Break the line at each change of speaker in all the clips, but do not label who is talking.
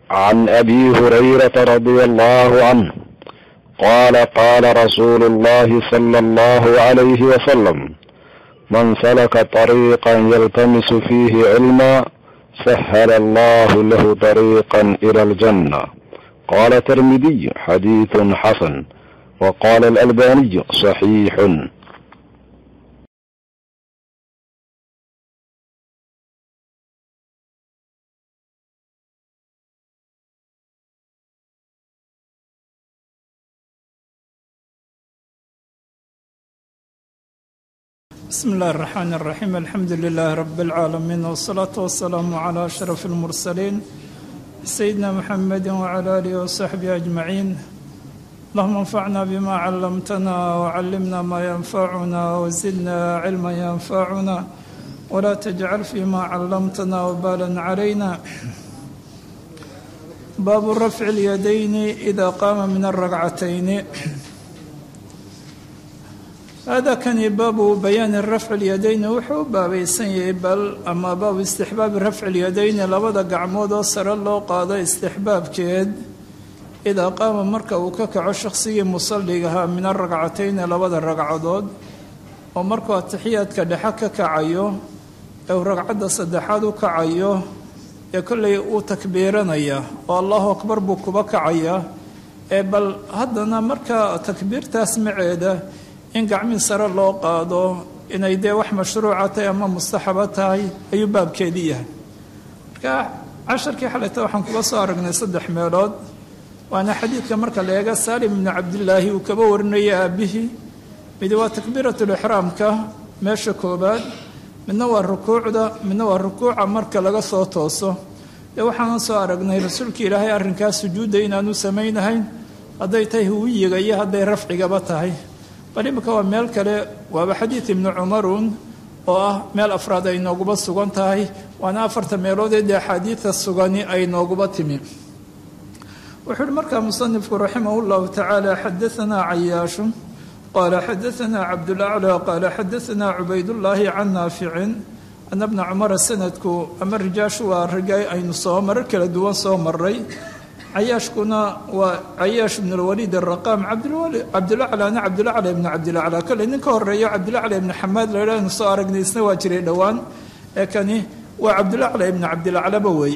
عن ابي هريره رضي الله عنه قال قال رسول الله صلى الله عليه وسلم من سلك طريقا يلتمس فيه علما سهل الله له طريقا الى الجنه قال الترمذي حديث حسن وقال الالباني صحيح
بسم الله الرحمن الرحيم الحمد لله رب العالمين والصلاة والسلام على أشرف المرسلين سيدنا محمد وعلى آله وصحبه أجمعين اللهم انفعنا بما علمتنا وعلمنا ما ينفعنا وزدنا علما ينفعنا ولا تجعل فيما علمتنا وبالا علينا باب رفع اليدين إذا قام من الركعتين hada kani baabu bayaani rafci lyadayni wuxuu u baabaysan yahay bal ama baabu istixbaabi rafci lyadayni labada gacmood oo sare loo qaado istixbaabkeed idaa qaama marka uu ka kaco shaqsigii musalligahaa min aragcatayni labada ragcadood oo markuu atixiyaadka dhexe ka kacayo ee uu ragcadda saddexaad u kacayo ee kollay uu takbiiranaya oo allahu akbar buu kuba kacayaa ee bal haddana marka takbiirtaas maceeda in gacmii sare loo qaado inay dee wax mashruuca tahay ama mustaxaba tahay ayuu baabkeedii yahay marka casharkii xalayta waxaan kuga soo aragnay saddex meelood waana xadiidka marka la eega saalim ibnu cabdilaahi uu kaba warinaya aabihii midi waa takbiiratulixraamka meesha koobaad midna waa rukuucda midna waa rukuuca marka laga soo tooso dee waxaanan soo aragnay rasuulka ilaahay arrinkaas sujuudda inaanu samaynahayn hadday tahay huwiyiga iyo hadday rafcigaba tahay bal imika waa meel kale waaba xadiid ibnu cumarun oo ah meel afraad ay nooguba sugan tahay waana afarta meeloodee dee axaadiida sugani ay nooguba timi wuxuu uhi markaa musanifku raximah llahu tacaala xadaanaa cayaashu qaala xadaanaa cabdulaclى qaala xadaanaa cubaydullaahi can naaficin ana bna cumara sanadku ama rijaashu waa riga aynu soo marar kala duwan soo maray cayaashkuna waa cayaash ibn lwaliid araqaam cabdulaclana cabdulacla ibnu cabdilacla kale nin ka horeeyo cabdilacla ibnu xamaad la yidhahnu soo aragnay isna waa jiray dhowaan ee kani waa cabdulacla ibnu cabdilaclaba wey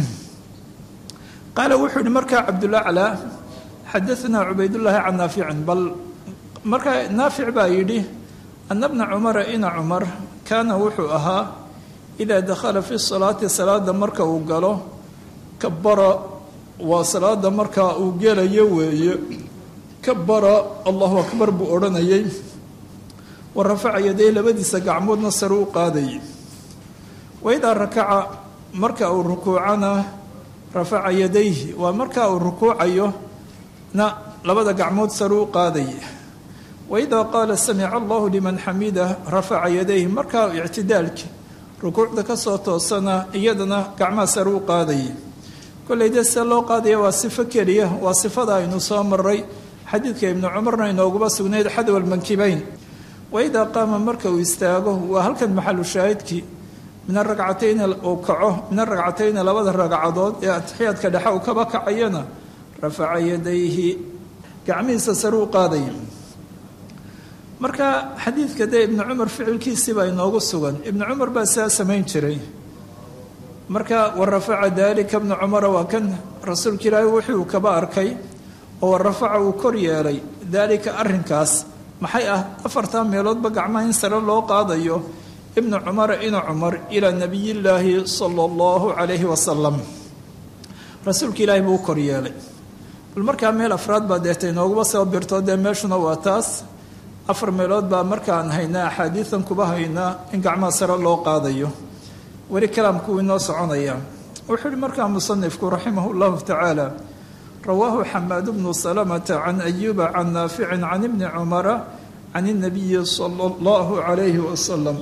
qaala wuxuu yihi markaa cabdulacla xadaanaa cubaydullaahi can naaficin bal markaa naafic baa yidhi ana bna cumara ina cumar kaana wuxuu ahaa idaa dakhala fi salaati salaada marka uu galo kabara waa salaada markaa uu gelayo weeye kabara allahu akbar buu odhanayay wa rafaca yaday labadiisa gacmoodna sare u qaadayay wa idaa rakaca marka uu rukuucana rafaca yadayhi waa marka uu rukuucayo na labada gacmood sare u qaadayay wa idaa qaala samica allahu liman xamida rafaca yadayhi markaa ictidaalki rukuucda ka soo toosana iyadana gacmaha sare u qaadayay kolley dee see loo qaadaya waa sifo keliya waa sifada aynu soo maray xadiidka ibnu cumarna inooguba sugnayd xadwa almankibayn wa idaa qaama marka uu istaago waa halkan maxalu shaahidkii min aragcatayni uu kaco min aragcatayni labada ragcadood ee atixiyaadka dhexe uu kaba kacayana rafaca yadayhi gacmihiisa sare u qaadaya marka xadiidka dee ibnu cumar ficilkiisiibaa inoogu sugan ibnu cumar baa saa samayn jiray marka wa rafaca dalika bna cumara waa kan rasuulka ilaahi wuxuu kaba arkay oo wa rafaca uu kor yeelay daalika arrinkaas maxay ah afartaa meeloodba gacmaha in sare loo qaadayo ibnu cumara ina cumar ilaa nabiyillaahi sala allahu calayhi wasalam rasuulka ilaahi buu u kor yeelay bal markaa meel afraad baa deeta inooguba soo birto dee meeshuna waa taas afar meelood baa markaan haynaa axaadiidan kuba haynaa in gacmaha sare loo qaadayo weli kalaamku inoo soconaya wuxuu uhi markaa musanifku raximah llahu tacaala rawaahu xamaad bnu salamata can ayuba can naaficin can ibni cumara can inabiyi sala allahu calayhi wasalam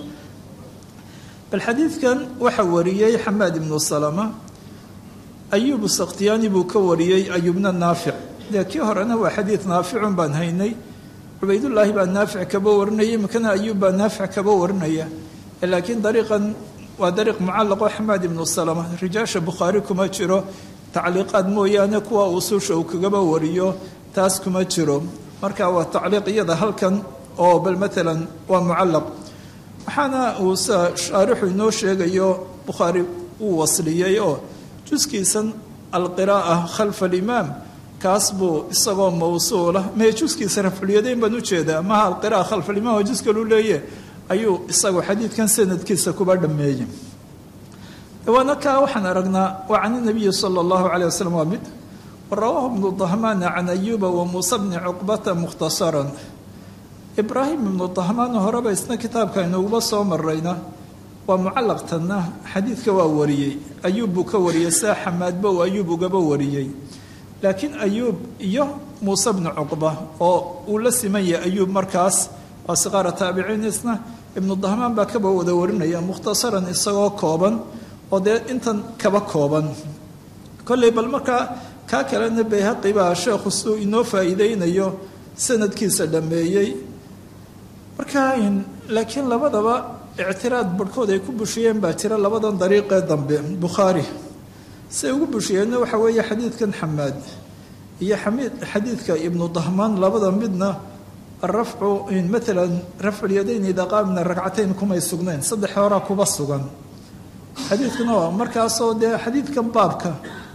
bal xadiidkan waxaa wariyey xamaad ibnu salama ayubu sakhtiyaani buu ka wariyey ayubna naafic dee kii horena waa xadiid naaficun baan haynay cubaydullaahi baa naafic kaba warinaya imikana ayuub baa naafic kaba warinaya laakiin dariiqan waa dariiq mucallaqo xamaad ibnu salama rijaasha bukhaari kuma jiro tacliiqaad mooyaane kuwa usuusha uu kagaba wariyo taas kuma jiro marka waa tacliiq iyada halkan oo bal maalan waa mucallaq waxaana uu sa shaarixu inoo sheegayo bukhaari uu wasliyey oo juskiisan alqiraa'a khalfa alimaam kaas buu isagoo mawsuula mee juskiisa rafculyadayn baan ujeedaa maha alqira'a khalfa alimaam oo jus kalu leeye ayuu isagu xadiidkan sanadkiisa kuba dhammeeyey waana kaa waxaan aragnaa waa can inabiyi sala allahu caleyh wasalam waa mid warawaahu ibnu dahmaana can ayuuba wa muuse bni cuqbata mukhtasaran ibraahim ibnu dahmaana horeba isna kitaabka inuguba soo marayna waa mucallaqtanna xadiidka waa wariyey ayuub buu ka wariyey saa xamaadba uu ayuub ugaba wariyey laakiin ayuub iyo muuse bni cuqba oo uu la siman yahay ayuub markaas waa siqaara taabiciin isna ibnu dahmaan baa kaba wada warinaya mukhtasaran isagoo kooban oo dee intan kaba kooban kolley bal markaa kaa kalena bayhaqi baa sheekhu suu inoo faa'iideynayo sanadkiisa dhammeeyey markaa laakiin labadaba ictiraad barhkood ay ku bushiyeen baa jira labadan dariiqee dambe bukhaari say ugu bushiyeenna waxa weeye xadiidkan xamaad iyo xamiid xadiidka ibnu dahmaan labada midna arafcu maalan rafculyadayn idaa qaamna ragcatayn kumay sugnayn saddex horaa kuba sugan xadiidkuna waa markaasoo dee xadiidkan baabka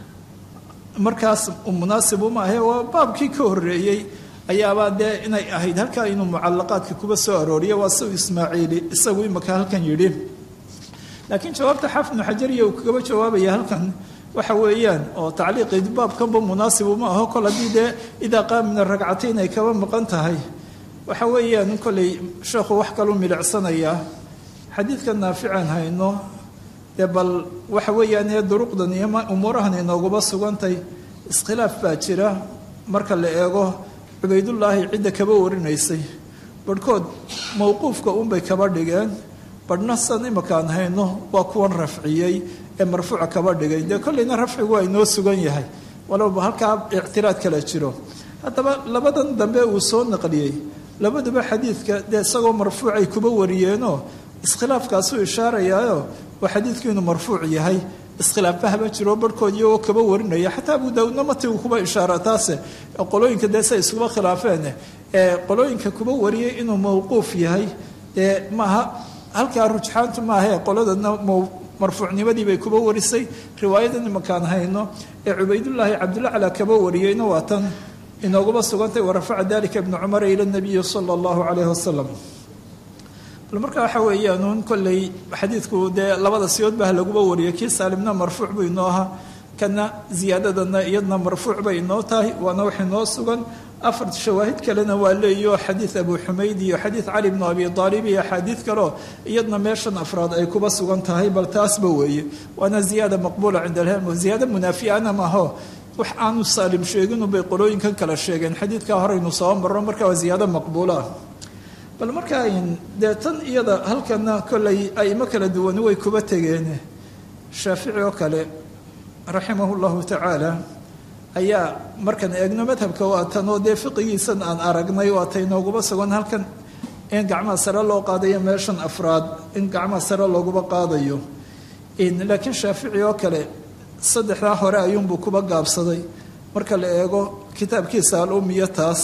markaas munaasib uma ahe waa baabkii ka horeeyey ayaabaa dee inay ahayd halkaa inuu mucalaqaadka kuba soo arooriyo waa si ismaaciili isagu imaka halkan yidhi laakiin jawaabta xaafid ibnu xajariya uu kagaba jawaabaya halkan waxa weeyaan oo tacliiqi baabkanba munaasib uma aho kol haddii dee idaa qaamina ragcatayn ay kaba maqan tahay waxa weeyaan kolley sheekhu wax kalu milicsanayaa xadiidka naafican hayno dee bal waxa weeyaan ee duruqdan iyo umuurahan inooguba sugantay iskhilaaf baa jira marka la eego cubaydullaahi cidda kaba warinaysay barhkood mowquufka unbay kaba dhigeen badhna san imakaan hayno waa kuwan rafciyey ee marfuuca kaba dhigay dee kolleyna rafcigu waa inoo sugan yahay walaba halkaa ictiraad kala jiro haddaba labadan dambe uu soo naqliyey labaduba xadiidka dee isagoo marfuucay kuba wariyeenoo iskhilaafkaasuu ishaarayaayo oo xadiidku inuu marfuuc yahay iskhilaafahaba jiro barhkood iyagoo kaba warinaya xataa abu daawuudna matigu kuba ishaara taase qolooyinka dee say iskuba khilaafeen ee qolooyinka kuba wariyay inuu mawquuf yahay dee maaha halkaa rujxaantu maahae qoladana marfuucnimadii bay kuba warisay riwaayadan imakaan hayno ee cubaydullaahi cabdulacla kaba wariyeyna waa tan inooguba sugantay warafaca dalika ibnu cumara ila nabiyi sala allahu calayhi wasalam bal marka waxa weeyaan uun kolley xadiidku dee labada siyood baa laguba wariyay kii saalimna marfuuc buu inoo ahaa kana ziyaadadana iyadna marfuuc bay inoo tahay waana wax inoo sugan afar shawaahid kalena waa leeyo xadiid abu xumayd iyo xadiid cali bnu abi aalib iyo axaadiid kaleo iyadna meeshan afraad ay kuba sugan tahay bal taasba weeye waana ziyaada maqbuula cinda alham ziyaada munaafiana maaho wax aanu saalim sheeginu bay qolooyinkan kala sheegeen xadiidkaa horeynu soo marro marka waa ziyaado maqbuula ah bal markaa dee tan iyada halkana kolley aimo kala duwani way kuba tegeen shaafici oo kale raximahu llahu tacaala ayaa markaan eegno madhabka waa tan oo dee fiqigiisan aan aragnay waa tay nooguba sugan halkan in gacmaha sare loo qaadayo meeshan afraad in gacmaha sare looguba qaadayo laakiin shaafici oo kale saddexdaa hore ayuunbuu kuba gaabsaday marka la eego kitaabkiisa al-umiya taas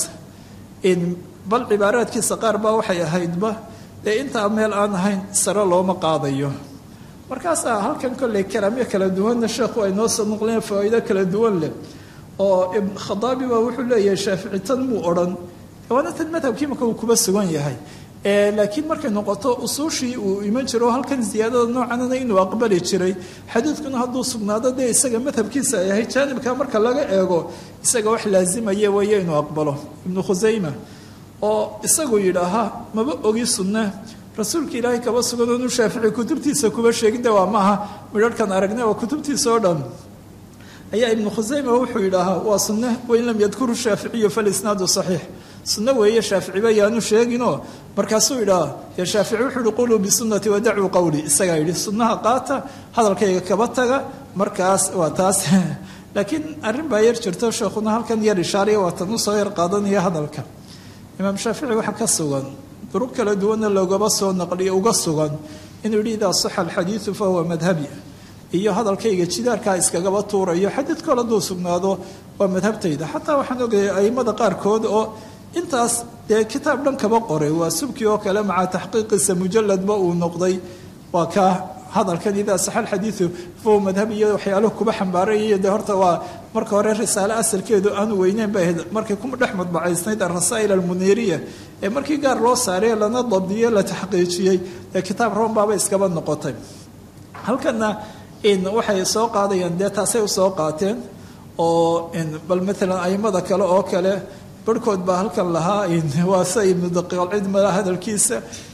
bal cibaaraadkiisa qaar baa waxay ahaydba dee intaa meel aan ahayn sare looma qaadayo markaasaa halkan kolley kalaamyo kala duwanna sheekhu ay noo soo noqleen faa'iido kala duwan leh oo khadaabi baa wuxuu leeyahay shaafici tan muu odhan waana tan madhabkii marka uu kuba sugan yahay laakiin markay noqoto usuushii uu iman jiro halkan ziyaadada noocanana inuu aqbali jiray xadiidkuna hadduu sugnaado dee isaga madhabkiisa ay ahayd jaanibka marka laga eego isaga wax laazimaya weeye inuu aqbalo ibnu khusayma oo isagu yidhaaha maba ogi sunne rasuulka ilaahay kaba sugan oonu shaafici kutubtiisa kuba sheeginde waa maaha midharhkan aragne waa kutubtiisa oo dhan ayaa ibnu khusayma wuxuu yidhaahaa waa sunne wain lam yadkuru shaaficiyu falisnaadu saxiix sunno weeye shaaficiba yaanu sheeginoo markaasuu yidhaha ya shaafici wuxuu yihi quluu bisunnati wadacuu qowli isagaa yidhi sunnaha qaata hadalkayga kaba taga markaas waa taas laakiin arrin baa yar jirto sheekhuna halkan yar ishaariya waa tan usoo yar qaadanaya hadalka imaam shaafici waxaa ka sugan duruq kala duwanna loogaba soo naqliyo uga sugan inuu yidhi idaa saxa alxadiidu fahuwa madhabi iyo hadalkayga jidaarkaa iskagaba tuurayo xadiid kole hadduu sugnaado waa madhabtayda xataa waxaan ogayay aimada qaarkood oo intaas dee kitaab dhan kaba qoray waa subki oo kale maca taxqiiqiisa mujaladba uu noqday waa ka hadalkan idaa saxa xadiidu fahuwa madhab iyo waxyaaluhu kuba xambaarayaiyo dee horta waa marka hore risaale asalkeedu aanu weyneyn bay ahayd markay ku dhex madbacaysnayd arasaa'il almuniiriya ee markii gaar loo saaray lana dabdiyo la taxqiijiyey ee kitaab roombaaba iskaba noqotay halkana waxay soo qaadayaan dee taasay usoo qaateen oo bal maalan aimada kale oo kale barhkood baa halkan lahaa waa sa ibnu daqiiqalcid mala hadalkiisa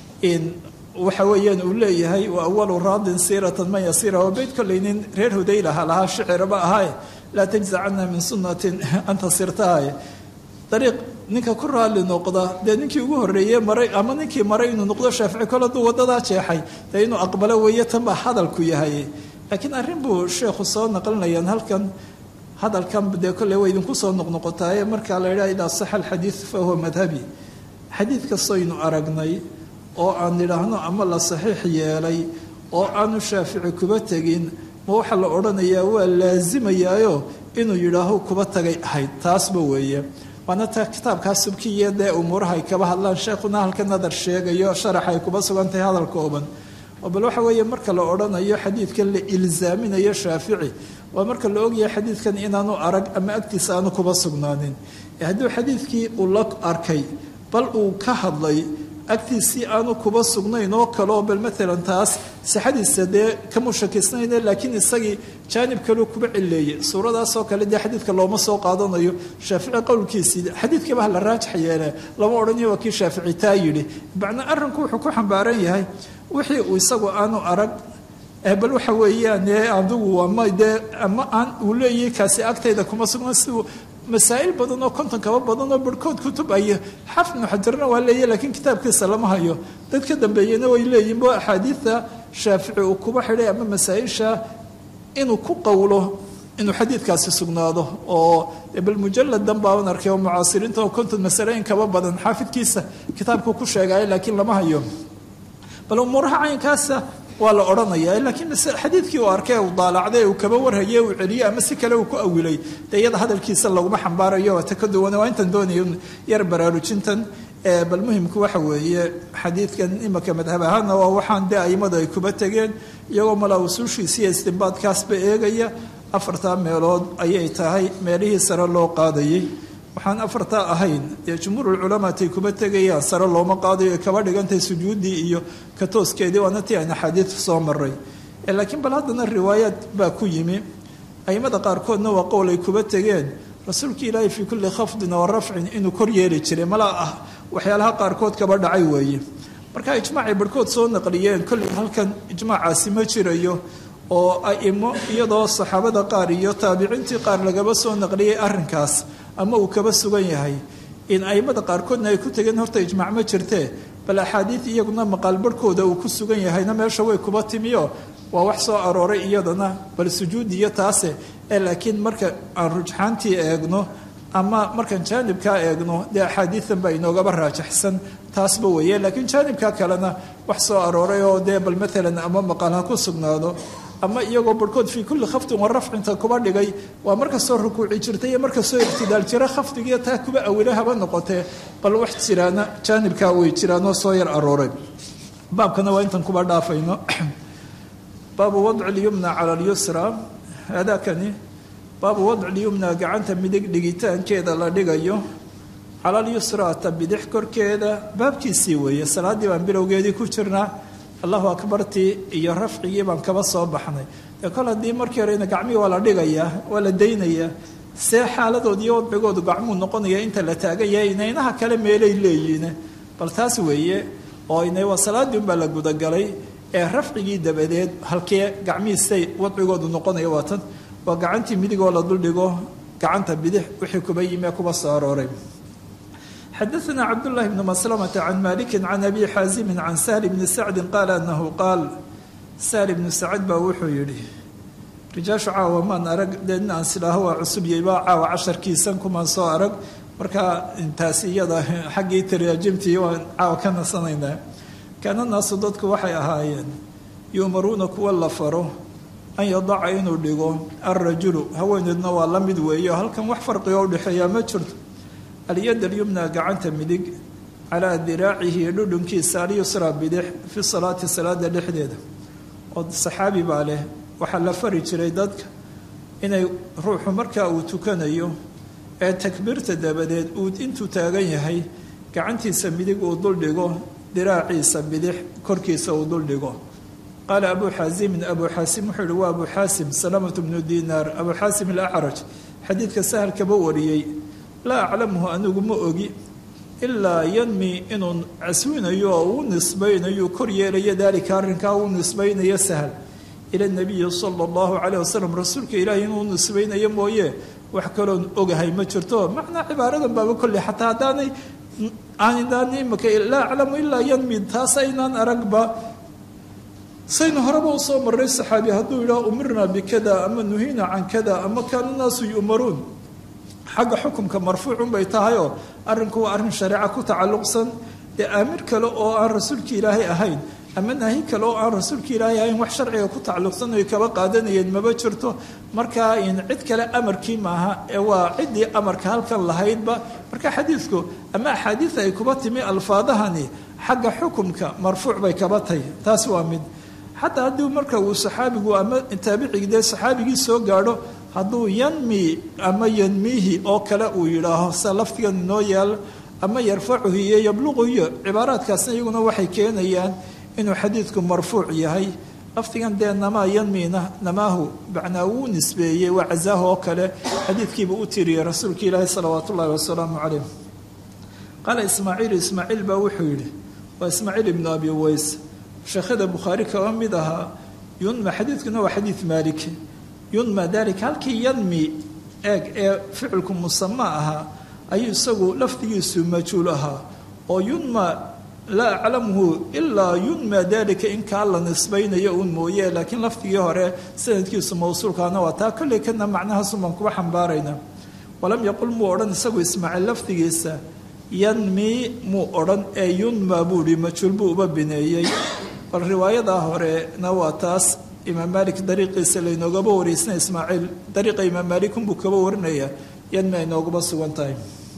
waxa weeyaan uu leeyahay wa awalu raadin siiratan man yasiira waa beyt kolleynin reer hudaylaha lahaa shiciraba ahaaye laa tajza cana min sunnatin anta sirtahaye dariiq ninka ku raali noqda dee ninkii ugu horreeye maray ama ninkii maray inuu noqdo shaafici kole hadduu wadadaa jeexay dee inuu aqbalo weeye tan baa hadalku yahay laakiin arrin buu sheekhu soo naqlinayaan halkan hadalkan dee kolley way idinku soo noqnoqotaaye markaa la yidhaha idaa saxa alxadiid fa huwa madhabi xadiid kastoynu aragnay oo aan nidhaahno ama la saxiix yeelay oo aanu shaafici kuba tegin ma waxaa la odhanayaa waa laasimayaayo inuu yidhaaho kuba tagay ahayd taasba weeye waana ta kitaabkaa subkiya dee umuuraha ay kaba hadlaan sheekhuna halka nadar sheegayo sharax ay kuba sugan tahay hadal kooban oo bal waxa weeye marka la odhanayo xadiidkan la ilsaaminayo shaafici waa marka la ogyahay xadiidkan inaanu arag ama agtiisa aanu kuba sugnaanin hadduu xadiidkii uu la arkay bal uu ka hadlay agtiisii aanu kuba sugnayn oo kaleo bal maalan taas sixadiisa dee kama shakisnayne laakiin isagii jaanib kaleu kuba cileeyey suuradaasoo kale dee xadiidka looma soo qaadanayo shaafici qowlkiisii xadiidkiiba ha la raajax yeele lama odhanayo waa kii shaafici taa yidhi macnaa arrinku wuxuu ku xambaaran yahay wixii uu isagu aanu arag bal waxa weeyaan adigu ama dee ama aan uu leeyahay kaasi agtayda kuma sugna siduu masaa'il badan oo konton kaba badan oo barhkood kutub ay xafid ibnu xajarna waa leeyahy lakiin kitaabkiisa lama hayo dad ka dambeeyena way leeyihin bo axaadiidta shaafici uu kuba xidhay ama masaa-isha inuu ku qowlo inuu xadiidkaasi sugnaado oo bal mujaladan baaban arkay oo mucaasiriinta oo konton masale in kaba badan xaafidkiisa kitaabku ku sheegaayo laakiin lama hayo bal umuuraha caynkaasa waa la odhanaya laakiin xadiidkii uu arkay uu daalacday uu kaba warhaye uu celiyey ama si kale uu ku awilay dee iyada hadalkiisa laguma xambaarayo waa ta ka duwan waa intan doonaya yar baraarujintan bal muhimku waxa weeye xadiidkan imaka madhab ahaana waa waxaan dee aimadu ay kuba tegeen iyagoo malaa usuushiisa iyo istinbaadkaasba eegaya afartaa meelood ayay tahay meelihii sare loo qaadayay waxaan afartaa ahayn dee jumhuurulculamaatay kuba tegayaan sare looma qaadayo kaba dhigantay sujuuddii iyo katooskeedii waana tii ayna xadiid soo maray laakiin bal haddana riwaayaad baa ku yimi aimada qaarkoodna waa qowl ay kuba tegeen rasuulka ilaahi fii kulli khafdin wa rafcin inuu kor yeeli jiray malaa ah waxyaalaha qaarkood kaba dhacay weeye marka ijmaacay barhkood soo naqliyeen kolley halkan ijmaacaasi ma jirayo oo aimo iyadoo saxaabada qaar iyo taabiciintii qaar lagaba soo naqliyay arrinkaas ama uu kaba sugan yahay in aimada qaarkoodna ay ku tegeen horta ijmaac ma jirtee bal axaadiid iyaguna maqaal barhkooda uu ku sugan yahayna meesha way kuba timiyo waa wax soo arooray iyadana bal sujuud iyo taase ee laakiin marka aan rujxaantii eegno ama markaan jaanibkaa eegno dee axaadiidan baa inoogaba raajaxsan taasba weeye laakiin jaanibka kalena wax soo arooray oo dee bal maalan ama maqaal ha ku sugnaado ama iyagoo barhkood fii kulli khafdin wa rafcinta kuba dhigay waa markastoo rukuuci jirtay iyo markastoo ictidaal jira khafdigiiyo taa kuba awila haba noqotee bal wax jiraana jaanibkaa way jiraanoo soo yar arooray baabkana waa intan kuba dhaafayno baabu wadci lyumna cala lyusra haadaakani baabu wadci lyumna gacanta midig dhigitaankeeda la dhigayo cala lyusra ta bidix korkeeda baabkiisii weeye salaaddii baan bilowgeedii ku jirnaa allahu akbartii iyo rafcigii baan kaba soo baxnay dee kol haddii markii horena gacmihii waa la dhigayaa waa la daynayaa see xaaladood iyo wadcigoodu gacmuu noqonaya inta la taagan yahay inaynaha kale meelay leeyihiin bal taas weeye oo inay waa salaaddii unbaa la gudagalay ee rafcigii dabadeed halkee gacmihiisay wadcigoodu noqonaya waa tan waa gacantii midigoo la duldhigo gacanta bidix wixii kuba yimi kuba soo arooray xadaثna cabdالlahi bn maslmة can maliki can abi xaazimi can sahl bni sacdi qaala anahu qaal sahl bnu sacd baa wuxuu yihi rijaashu caawa maan arag dee in aan sidhaaho waa cusubyayba caawa casharkiisan kumaan soo arag markaa intaasi iyada xaggii taraajimtii waan caawa ka nasanaynaa kaana naasu dadku waxay ahaayeen yu'maruuna kuwa la faro an yadaca inuu dhigo alrajulu haweeneedna waa la mid weeyo halkan wax farqiga udhexeeyaa ma jirto alyad alyumna gacanta midig calaa diraacihi dhudhunkiisa alyusra bidix fi salaati salaada dhexdeeda oo saxaabi baa leh waxaa la fari jiray dadka inay ruuxu markaa uu tukanayo ee takbiirta dabadeed uu intuu taagan yahay gacantiisa midig uu duldhigo diraaciisa bidix korkiisa uu duldhigo qaala abu xaasimin abu xaasim wuxuu yihi waa abu xaasim salamatu bnu dinaar abu xaasim alacraj xadiidka sahal kaba wariyey laa aclamuhu anigu ma ogi ilaa yanmi inuu caswinayo oo uu nisbaynayo kor yeelayo daalika arrinkaa uu nisbaynayo sahal ila nabiyi sala allahu caleyh wasalam rasuulka ilaahi inuu nisbaynayo mooye wax kaloon ogahay ma jirto macnaa cibaaradan baaba kolley xataa haddaanay aanidaan imaka laa aclamu ilaa yanmi taas aynaan aragba saynu horeba u soo marray saxaabi hadduu yidhaha umirnaa bikada ama nuhiina can kada ama kaanu naasu yu'maruun xagga xukumka marfuucun bay tahay oo arrinku waa arrin shareeca ku tacalluqsan dee aamir kale oo aan rasuulka ilaahay ahayn ama naahi kale oo aan rasuulka ilaahay ahayn wax sharciga ku tacalluqsan oy kaba qaadanayeen maba jirto markaa in cid kale amarkii maaha ee waa ciddii amarka halkan lahaydba marka xadiidku ama axaadiida ay kuba timi alfaadahani xagga xukumka marfuuc bay kaba tahay taas waa mid xataa haddii marka uu saxaabigu ama taabicigi dee saxaabigii soo gaadho hadduu yanmi ama yanmiihi oo kale uu yidhaaho sida laftigan inoo yaal ama yarfacuhu iyo yabluqu iyo cibaaraadkaasna iyaguna waxay keenayaan inuu xadiidku marfuuc yahay laftigan dee namaa yanmiina namaahu macnaa wuu nisbeeyey waa casaahu oo kale xadiidkiiba u tiriyey rasuulka ilaahi salawaat ullaahi wasalaamu calayh qaala ismaaciil ismaaciil baa wuxuu yidhi waa ismaaciil ibnu abi ways sheekhada bukhaari kaba mid ahaa yunma xadiidkuna waa xadiid maalik yunma dalika halkii yanmi eeg ee ficilku musama ahaa ayuu isagu lafdigiisu majhuul ahaa oo yunma laa aclamuhu ilaa yunma dalika in kaa la nisbaynayo uun mooye laakiin lafdigii hore sanadkiisu mawsuulkaana waa taa kolley kana macnahaasumaan kuba xambaarayna walam yaqul muu odhan isagu ismaaciil lafdigiisa yanmi muu odhan ee yunma buu ihi majhuul buu uba bineeyey bal riwaayadaa horena waa taas imaam maalik dariiqiisa laynoogaba waraysna ismaaciil dariiqa imaam maalikunbuu kaba warinaya yanmi ay nooguba sugan tahay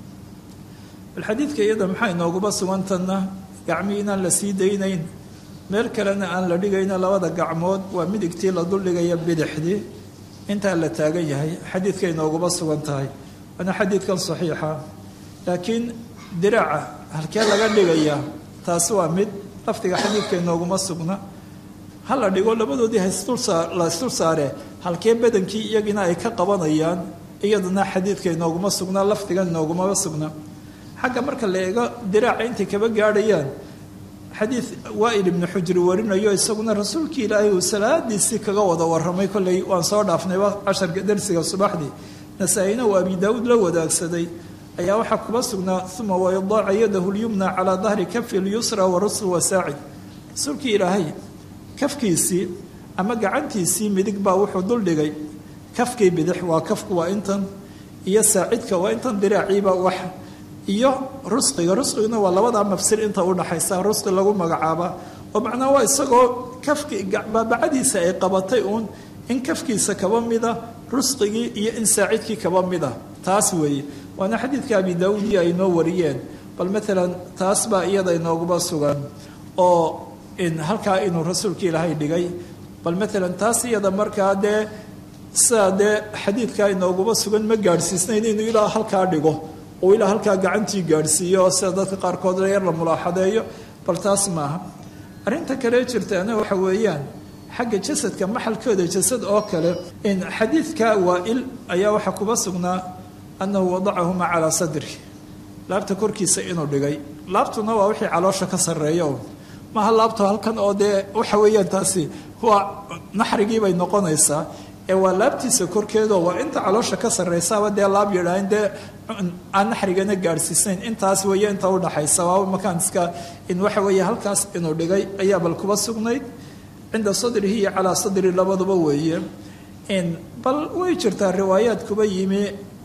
bal xadiidka iyada maxaa inooguba sugantanna gacmii inaan la sii daynayn meel kalena aan la dhigayna labada gacmood waa midigtii la duldhigaya bidixdii intaa la taagan yahay xadiidka inooguba sugan tahay waana xadiidkan saxiixa laakiin diraaca halkee laga dhigayaa taasi waa mid lafdiga xadiidka inooguma sugna ha la dhigo labadoodii la isdul saare halkee badankii iyagina ay ka qabanayaan iyadana xadiidka inooguma sugna lafdigan inoogumaba sugna xagga marka la eego diraaca intay kaba gaadhayaan xadiid waail ibnu xujri warinayo isaguna rasuulkii ilaahay uu salaadiisii kaga wada waramay kolley waan soo dhaafnayba casharka darsiga subaxdii nasaa-ina uu abi daawuud la wadaagsaday ayaa waxaa kuba sugnaa uma wayadaaca yadahu lyumna calaa dahri kafi lyusra wa rusl wasaacid rasuulkii ilaahay kafkiisii ama gacantiisii midig baa wuxuu duldhigay kafkii bidix waa kafku waa intan iyo saacidka waa intan diraaciiba wax iyo rusqiga rusqiguna waa labadaa mafsir inta udhaxaysa rusqi lagu magacaaba oo macnaa waa isagoo kafki baabacadiisa ay qabatay uun in kafkiisa kaba mida rusqigii iyo in saacidkii kaba mida taas weeye waana xadiidka abi daawuud iyo ay noo wariyeen bal maalan taas baa iyada inooguba sugan oo halkaa inuu rasuulka ilaahay dhigay bal maalan taas iyada markaa dee sidaa dee xadiidkaa inooguba sugan ma gaadhsiisnayn inuu ilaa halkaa dhigo uu ilaa halkaa gacantii gaadhsiiyo oo sida dadka qaarkood yar la mulaaxadeeyo bal taas maaha arrinta kale jirtaana waxa weeyaan xagga jasadka maxalkooda jasad oo kale in xadiidka waa-il ayaa waxaa kuba sugnaa annahu wadacahuma calaa sadri laabta korkiisa inuu dhigay laabtuna waa wixii caloosha ka sarreeya maaha laabto halkan oo dee waxa weeyaan taasi waa naxrigii bay noqonaysaa ee waa laabtiisa korkeedo waa inta caloosha ka sarraysaaba dee laab yidhaahin dee aan naxrigana gaadhsiisnayn intaas weeye inta udhaxaysa waaba makaaniska in waxa weeye halkaas inuu dhigay ayaa bal kuba sugnayd cinda sadrihi iyo calaa sadri labaduba weeye in bal way jirtaa riwaayaad kuba yimi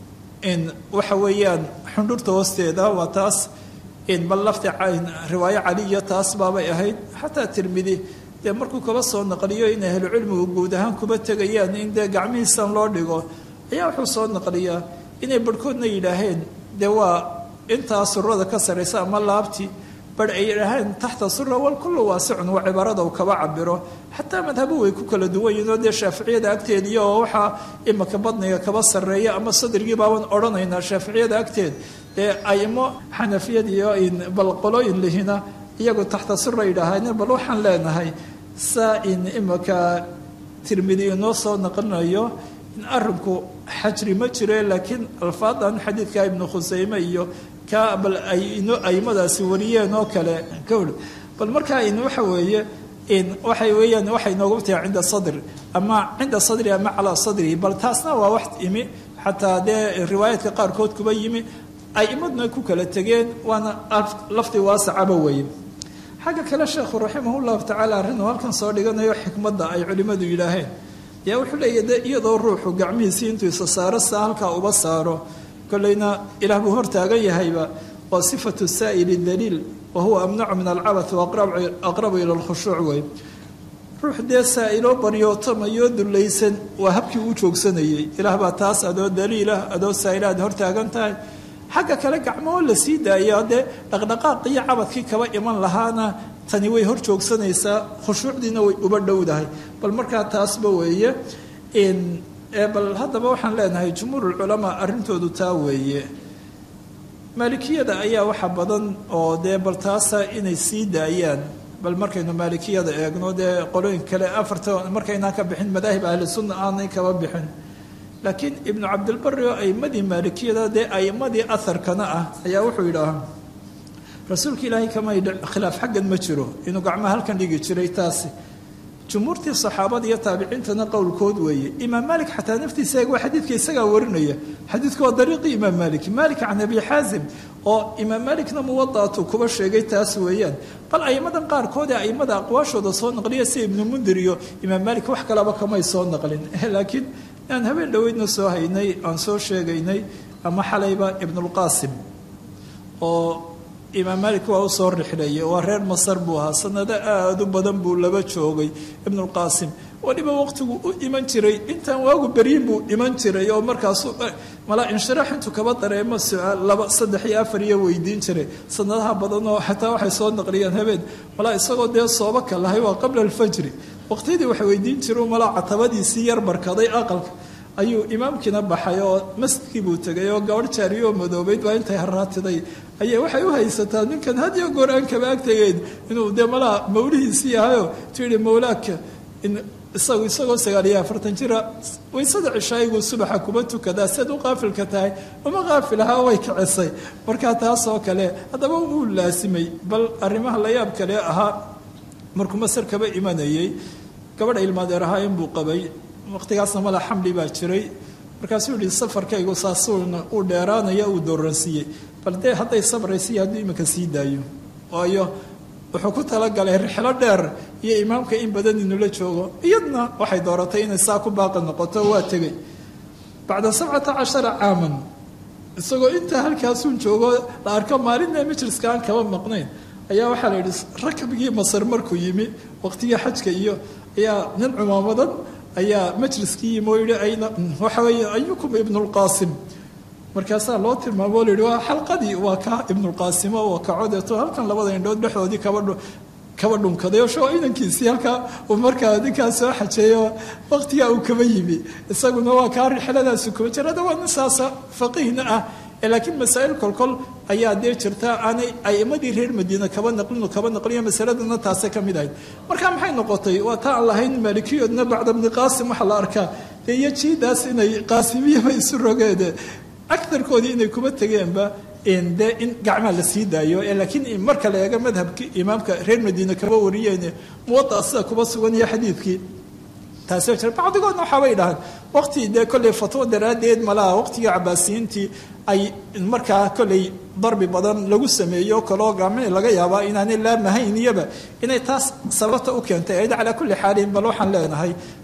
in waxa weeyaan xundhurta hoosteeda waa taas in bal lafti riwaayo caliya taas baabay ahayd xataa tirmidi dee markuu kaba soo naqliyo in ahlucilmigu guud ahaan kuba tegayaan in dee gacmihiisan loo dhigo ayaa wuxuu soo naqliyaa inay barhkoodna yidhaaheen dee waa intaa surada ka saraysa ama laabtii bar ay yidhaaheen taxta sura wal kullu waasicun waa cibaarada uu kaba cabiro xataa madhabu way ku kala duwan yihin oo dee shaaficiyada agteediiyo oo waxaa imaka badniga kaba sarreeya ama sadrigii baaban odhanaynaa shaaficiyada agteed dee aimo xanafiyad iyo bal qolooyin lihina iyagu taxta sura yidhaaheen bal waxaan leenahay saa in imaka tirmidi inoo soo naqlinayo in arinku xajri ma jire laakiin alfaadan xadiidka ibnu khuseyme iyo ka bal ay ino aimadaasi wariyeen oo kale kawr bal markaa in waxa weeye in waxay weeyaan waxay noogu tahay cinda sadri ama cinda sadri ama calaa sadri bal taasna waa wax imi xataa dee riwaayaadka qaarkood kuba yimi aimaduna ku kala tegeen waana lafdi waasacaba weeye xagga kale sheekhu raximah llahu tacaala arrinuu halkan soo dhiganayo xikmadda ay culimmadu yidhaaheen yaa wuxuu leeyahy de iyadoo ruuxu gacmihiisii intuu isa saaro saa halkaa uba saaro kolleyna ilaah buu hortaagan yahayba waa sifatu saa'ili daliil wa huwa amnacu min alcabath aqrabu ila lkhushuuc wey ruux dee saa'iloo baryootamayoo dullaysan waa habkii uu joogsanayey ilaah baa taas adoo daliilah adoo saa'ila aad hortaagan tahay xagga kale gacmoo la sii daayo dee dhaqdhaqaaq iyo cabadkii kaba iman lahaana tani way hor joogsanaysaa khushuucdiina way uba dhowdahay bal markaa taasba weeye bal haddaba waxaan leenahay jumhuurulculamaa arrintoodu taa weeye maalikiyada ayaa waxa badan oo dee bal taasa inay sii daayaan bal markaynu maalikiyada eegno dee qolooyin kale afarta markaynaan ka bixin madaahib ahli sunna aanay kaba bixin laakiin ibnu cabdilbari oo aimadii maalikiyada dee aimadii aharkana ah ayaa wuxuu yidhaahaa rasuulka ilaahay kama khilaaf xaggan ma jiro inuu gacmaha halkan dhigi jiray taasi jumhuurtii saxaabada iyo taabiciintana qowlkood weeye imaam maalik xataa naftiisa waa xadiidka isagaa warinaya xadiidku waa dariiqii imaam maalik maalik can abi xaasim oo imaam maalikna muwadaatuu kuba sheegay taas weeyaan bal aimadan qaarkood ee aimada aqwaashooda soo naqliya sida ibnu mundir iyo imaam maalik wax kalaba kamay soo naqlin laakiin aan habeen dhoweydna soo haynay aan soo sheegaynay ama xalayba ibnulqaasim oo imaam maalik waa usoo rixleeyey waa reer masar buu ahaa sanado aada u badan buu laba joogay ibnulqaasim weliba waqtigu u iman jiray intaan waagu beryin buu iman jiray oo markaasu malaa inshiraax intuu kaba dareemo su-aal laba saddex iyo afar iyo weydiin jiray sanadaha badan oo xataa waxay soo naqliyeen habeen malaa isagoo dee sooba ka lahay waa qabla alfajri waqtiyadii wax weydiin jiru malaa catabadiisii yar barkaday aqalka ayuu imaamkiina baxay oo masjidkii buu tegay oo gabadh jaariyo oo madoobeyd baa intay haraatiday ayay waxay u haysataa ninkan had iyo goor aan kaba agtegeyn inuu dee malaa mawlihiisii yahayo tihi mawlaaka isagu isagoo sagaal iyo afartan jira waysada cishaayigu subaxa kuma tukadaa siad u qaafilka tahay uma qaafilahaa way kicisay markaa taas oo kale haddaba uu laasimay bal arrimaha la yaab kale ahaa markuu masar kaba imanayey gabadha ilmaadeer ahaa inbuu qabay waqtigaasna mala xamli baa jiray markaasuu yihi safarkaygu saasuuna uu dheeraanaya uu dooransiiyey bal dee hadday sabraysiiyo hadduu iminka sii daayo waayo wuxuu ku talagalay rixlo dheer iyo imaamka in badan inula joogo iyadna waxay dooratay inay saa ku baaqi noqoto waa tegey bacda sabcata cashara caaman isagoo intaa halkaasuun joogo la arko maalinna majliska aan kaba maqnayn ayaa waxaa la yidhi rakabgii masar markuu yimi waqtigii xajka iyo ayaa nin cumaamadan ayaa majliskii yimi oo yihi ayna waxa weeye ayukum ibnulqaasim markaasaa loo tilmaamo o la yihi waa xalqadii waa ka ibnulqaasimo oo kacodeeto halkan labada indhood dhexdoodii kaba kaba dhunkaday oo shoo inankiisii halkaa uu markaa ninkaa soo xajeeyo waqtigaa uu kaba yimi isaguna waa kaa rixladaasu kuba jirada waa nin saasa faqiihna ah laakiin masaa'il kolkol ayaa dee jirta aanay aimadii reer madiina kaba naqlin kaba naqliyo masaladana taase ka mid ahayd marka maxay noqotay waa taa aan lahayn maalikiyoodna bacda bni qaasim waxaa la arkaa dee iyo jiidaas inay qaasimiyaba isu rogeede agarkoodii inay kuma tegeenba de in gacmaa la sii daayo laakiin marka la eego madhabkii imaamka reer madiina kaba wariyeen muwaa sida kuba sugan iyo xadiidkii taasi jira bacdigoodna waxaabay dhahaan waqti dee kolley fatwo daraaddeed malaha waqtigii cabaasiyiintii ay markaa kolley darbi badan lagu sameeyo kaloo gacmihii laga yaabaa inaanay laamahayn iyaba inay taas sababta u keentay ayda calaa kulli xaalin bal waxaan leenahay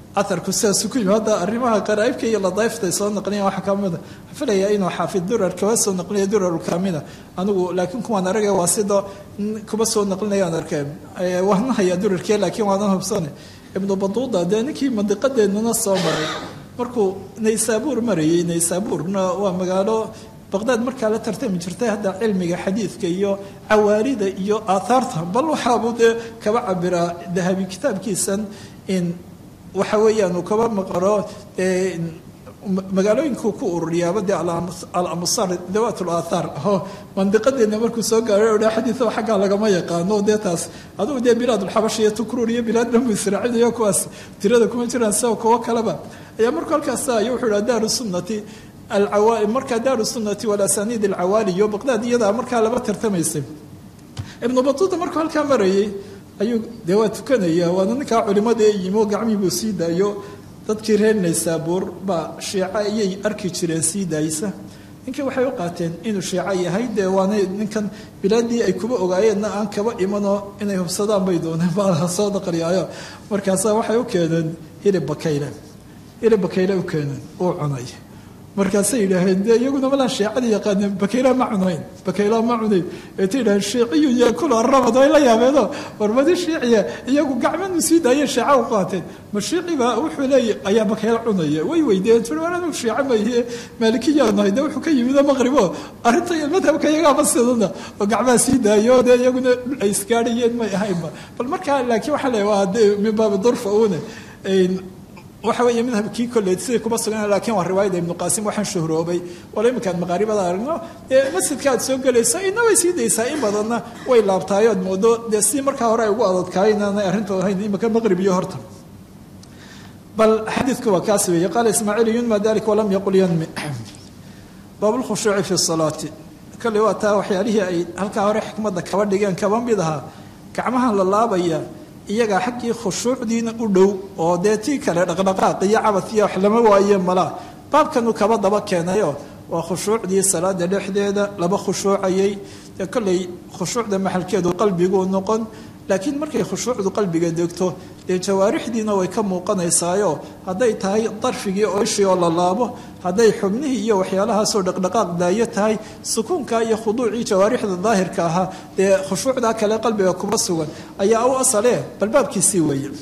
aharku sidaasu ku yimi hadda arrimaha qaraa'ibka iyo ladayfta soo naqliyan waxa ka mida filayaa inuu xaafid durar kaba soo naqliya durarulkamida anigu laakiin kuwaan aragay waa sida kuba soo naqlinayaan arkeen waana hayaa durarkee laakiin waanan hubsane ibnu baduuda dee ninkii mandiqadeennana soo maray markuu naysaabuur marayay naysaabuurna waa magaalo baqdaad markaa la tartami jirtay hadda cilmiga xadiidka iyo cawaarida iyo aathaarta bal waxaabuu dee kaba cabiraa dahabi kitaabkiisan in waxa weeyaan uu kaba maqaro magaalooyinkuu ku ururiyaaba dee alamusar dawaat laathaar oo mandiqadeena markuu soo gaaray dha xadiido xaggaa lagama yaqaano dee taas adugu dee bilaadulxabash iyo tukruur iyo bilaad dhanbu israaciil kuwaas tirada kuma jiraan sida kuwo kaleba ayaa markuu halkaas ayo wuxuu dhaha daaru sunnati markaa daaru sunnati walasaniid alcawaali iyo baqdaad iyadaa markaa laba tartamaysay ibnu batuuta markuu halkaa marayay ayuu dee waa tukanaya waana ninkaa culimada ee yimo gacmihii buu sii daayo dadkii reer naysaabuur baa shiico ayay arki jireen sii daaysa ninkii waxay u qaateen inuu shiico yahay dee waana ninkan bilaadii ay kuba ogaayeenna aan kaba imanoo inay hubsadaan bay dooneen baa soo daqliyaayo markaasaa waxay u keeneen hilib bakayle hilib bakayle u keeneen uu cunay markaasay yidhaaheen dee iyaguna malaa shiicadii yaqaaneen bakayla ma cunayn bakayla ma cunayn eeta yidhaheen shiiciyun yaakulu arabad way la yaabeeno warmadi shiiciya iyagu gacmanu sii daayeen shiica u qaateen ma shiiciba wuxuu leeya ayaa bakayla cunaya way weydeen tir war anigu shiico mayhe maalikiyaa nahay dee wuxuu ka yimido maqribo arrinta madhabka iyagaaba sidana oo gacmaha sii daayo dee iyaguna ay isgaadhayeen may ahaynba bal markaa laakiin waxaa leeya waa dee min baabi durfa une waxa weeye madhabkii kolley siday kuma sugan lakiin waa riwaayada ibnu qaasim waxaan shuhroobay wala iminkaad maqaaribada aragno dee masjidka aad soo gelayso ina way sii daysaa in badanna way laabtaayo ad moodo dee si markaa hore ay ugu adadkaay inaanay arrinta ahayn imika maqrib iyo horta bal xadiidku waa kaas weeye qaala ismaaciil yunma dalik walam yaqul yanmi baab lkhushuuci fi salaati kolley waa taa waxyaalihii ay halkaa hore xikmadda kaba dhigeen kaba mid ahaa gacmahan la laabaya iyagaa xaggii khushuucdiina u dhow oo dee tii kale dhaqdhaqaaq iyo cabad iyo wax lama waaye malaa baabkanuu kaba daba keenayo waa khushuucdii salaada dhexdeeda laba khushuucayay dee kolley khushuucda maxalkeedu qalbiguu noqon laakiin markay khushuucdu qalbiga degto dee jawaarixdiina way ka muuqanaysaayo hadday tahay darfigii oo ishii oo la laabo hadday xubnihii iyo waxyaalahaasoo dhaqdhaqaaq daayo tahay sukuunka iyo khuduucii jawaarixda daahirka ahaa dee khushuucdaa kale qalbiga kuma sugan ayaa u asale balbaabkiisii weeye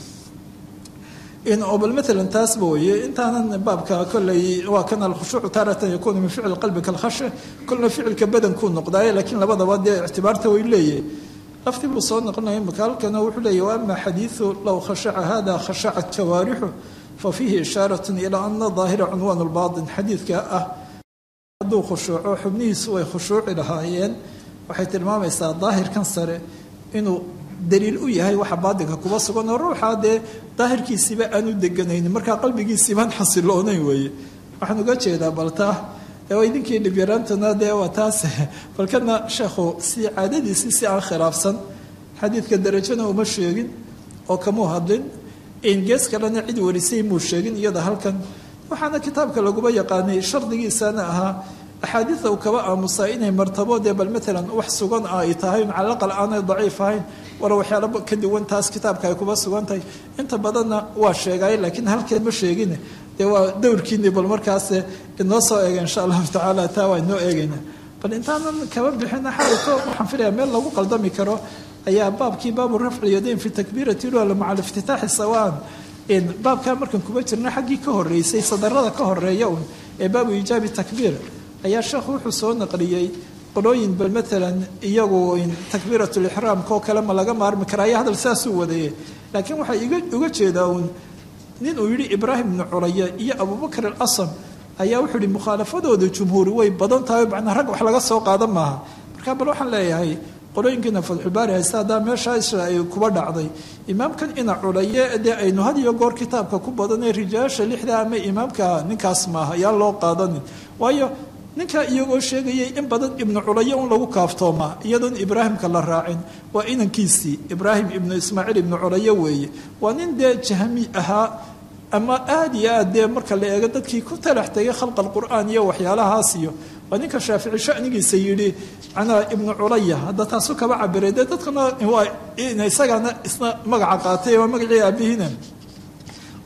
bal maalan taasba weeye intaanan baabka kolley waa kan alkhushuucu taaratan yakuunu min ficli qalbi kalkhashe kolna ficilka badankuu noqdaaye laakiin labadaba dee ictibaarta way leeyahay lafti buu soo noqonaya imaka halkana wuxuu leeyahy wa ama xadiidu low khashaca hada khashacat jawaarixu fa fiihi ishaarat ilaa ana daahira cunwaan lbaatin xadiidka ah hadduu khushuuco xubnihiisu way khushuuci lahaayeen waxay tilmaamaysaa daahirkan sare inuu daliil u yahay waxa baatinka kuba sugan oo ruuxaa dee daahirkiisiiba aanu deganaynin markaa qalbigiisiibaan xasiloonayn weeye waxaan uga jeedaa baltaa idinkii dhibyaraantuna dee waa taas balkana sheekhu si caadadiisii si aan khilaafsan xadiidka darajana uma sheegin oo kamuu hadlin gees kalena cid warisay muu sheegin iyada halkan waxaana kitaabka laguba yaqaanay shardigiisana ahaa axaadiida uu kaba aamusaa inay martabo dee bal maalan wax sugan ay tahay calaqal aanay daciif ahayn wala waxyaala ka duwan taas kitaabka ay kuba sugan tahay inta badanna waa sheegay laakiin halkeen ma sheegin dee waa dowrkiini bal markaas inoo soo eega insha allahu tacaala taa waa inoo eegayna bal intaanan kaba bixina xalito waxaan filaya meel lagu qaldami karo ayaa baabkii baabu rafci yadayn fi takbiirati lula maca aliftitaaxi sawaan baabkaa markan kuba jirna xaggii ka horeysay sadarada ka horeeya un ee baabu iijaabi takbiir ayaa sheekhu wuxuu soo naqliyey qolooyin bal maalan iyagu takbiirat lixraamka oo kale ma laga maarmi karaa ayaa hadal saasuu wadaye laakiin waxaa uga jeedaa uun nin uu yidhi ibraahim ibnu culaya iyo abubakr alasam ayaa wuxuu yihi mukhaalafadooda jumhuuri way badan tahay macnaa rag wax laga soo qaada maaha marka bal waxaan leeyahay qolooyinkiina fadxulbaari haysta haddaa meeshaa isra ay kuba dhacday imaamkan ina culaye dee aynu had iyo goor kitaabka ku badanay rijaasha lixda ama imaamka ninkaas maaha ayaan loo qaadanin waayo ninkaa iyagoo sheegayay in badan ibnu culaye un lagu kaaftoomaa iyadoon ibraahimka la raacin waa inankiisii ibraahim ibnu ismaaciil ibnu culaye weeye waa nin dee jahmi ahaa ama aada iyo aad dee marka la eego dadkii ku talax tegay khalqa alqur'aan iyo waxyaalahaas iyo waa ninka shaafici shanigiisa yidhi manaa ibnu culaya hadda taasu kaba cabiray dee dadkana waa isagana isna magaca qaatay waa magacii aabihiina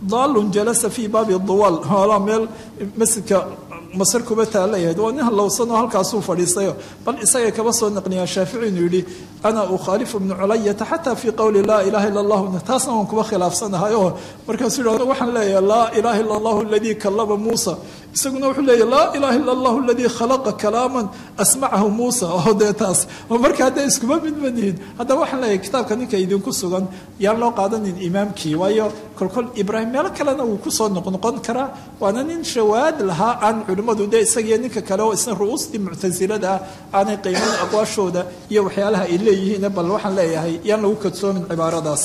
daalun jalasa fii baabi duwal hoolaa meel masjidka masar kuba taalayahayd waa nin hallowsanoo halkaasuu fadhiistayo bal isagay kaba soo naqliyaan shaafici inuu yidhi ana ukhaalifu ibnu culayata xataa fii qowli laa ilaha illa allahu taasna waan kuba khilaafsanahay oo markaasuu yidhahdo waxaan leeyahay laa ilaha illa allahu aladii kallama muusa isaguna wuxuu leeyahy laa ilaha illa allahu aladii khalaqa kalaaman asmacahu muusa oo dee taas oo marka hadday iskuma midmanihin haddaba waxaan leeyahay kitaabka ninka idinku sugan yaan loo qaadanin imaamkii waayo kolkol ibraahim meelo kalena wuu kusoo noqnoqon karaa waana nin shawaad lahaa aan culimmadu dee isagiyo ninka kale oo isna ru'uustii muctasilada ah aanay qiimayn aqwaashooda iyo waxyaalaha ay leeyihiin bal waxaan leeyahay yaan lagu kadsoomin cibaaradaas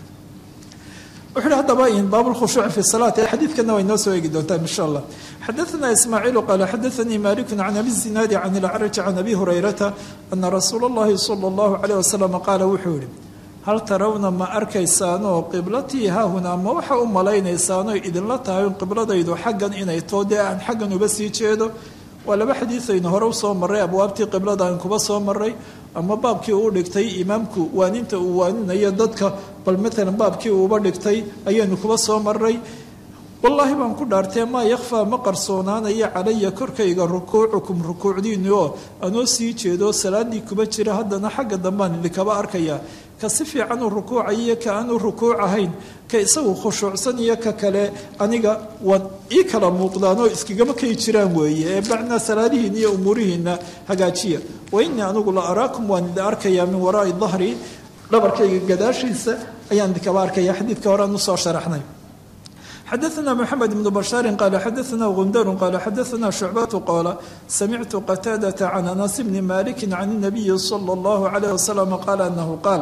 wuxuu hi hadaba baab lkhushuuci fi salaati xadiidkana way noo soo eegi doontaa insha allah xadaثna ismaaciilu qaala xadaثanii maliku can abi zinaadi can ilacraji can abi hurayrata ana rasuula اllahi salى اllahu alayh wasalam qaala wuxuu yihi hal tarawna ma arkaysaanoo qiblatii haahunaa ma waxa u malaynaysaanoo idinla tahay qibladaydu xaggan inay too dee aan xaggan uba sii jeedo waa laba xadiidaynu hore usoo marray abwaabtii qiblada aan kuba soo maray ama baabkii uu dhigtay imaamku waaninta uu waaninayo dadka bal maalan baabkii uuba dhigtay ayaynu kuba soo maray wallaahi baan ku dhaartee maa yakhfaa ma qarsoonaanayo calaya korkayga rukuucukum rukuucdiinu oo anoo sii jeedo salaadii kuba jira haddana xagga dambaan idinkaba arkaya ka si fiican u rukuucayo iyo ka aan u rukuuc ahayn ka isagu khushuucsan iyo ka kale aniga waan ii kala muuqdaanoo iskagama kay jiraan weeye ee bacnaa salaadihiina iyo umuurihiina hagaajiya wa innii anigu la araakum waan idin arkayaa min waraai dahri dhabarkayga gadaashiisa ayaan idinkaba arkaya xadiidka horean usoo sharaxnay xadaثna mxamed بn bashaari qala xadaثna gundar qala xadaثna shucbat qala samictu qataadaةa can anas bni maliki can الnabiyi slى اllahu عalيه waslm qala anahu qaal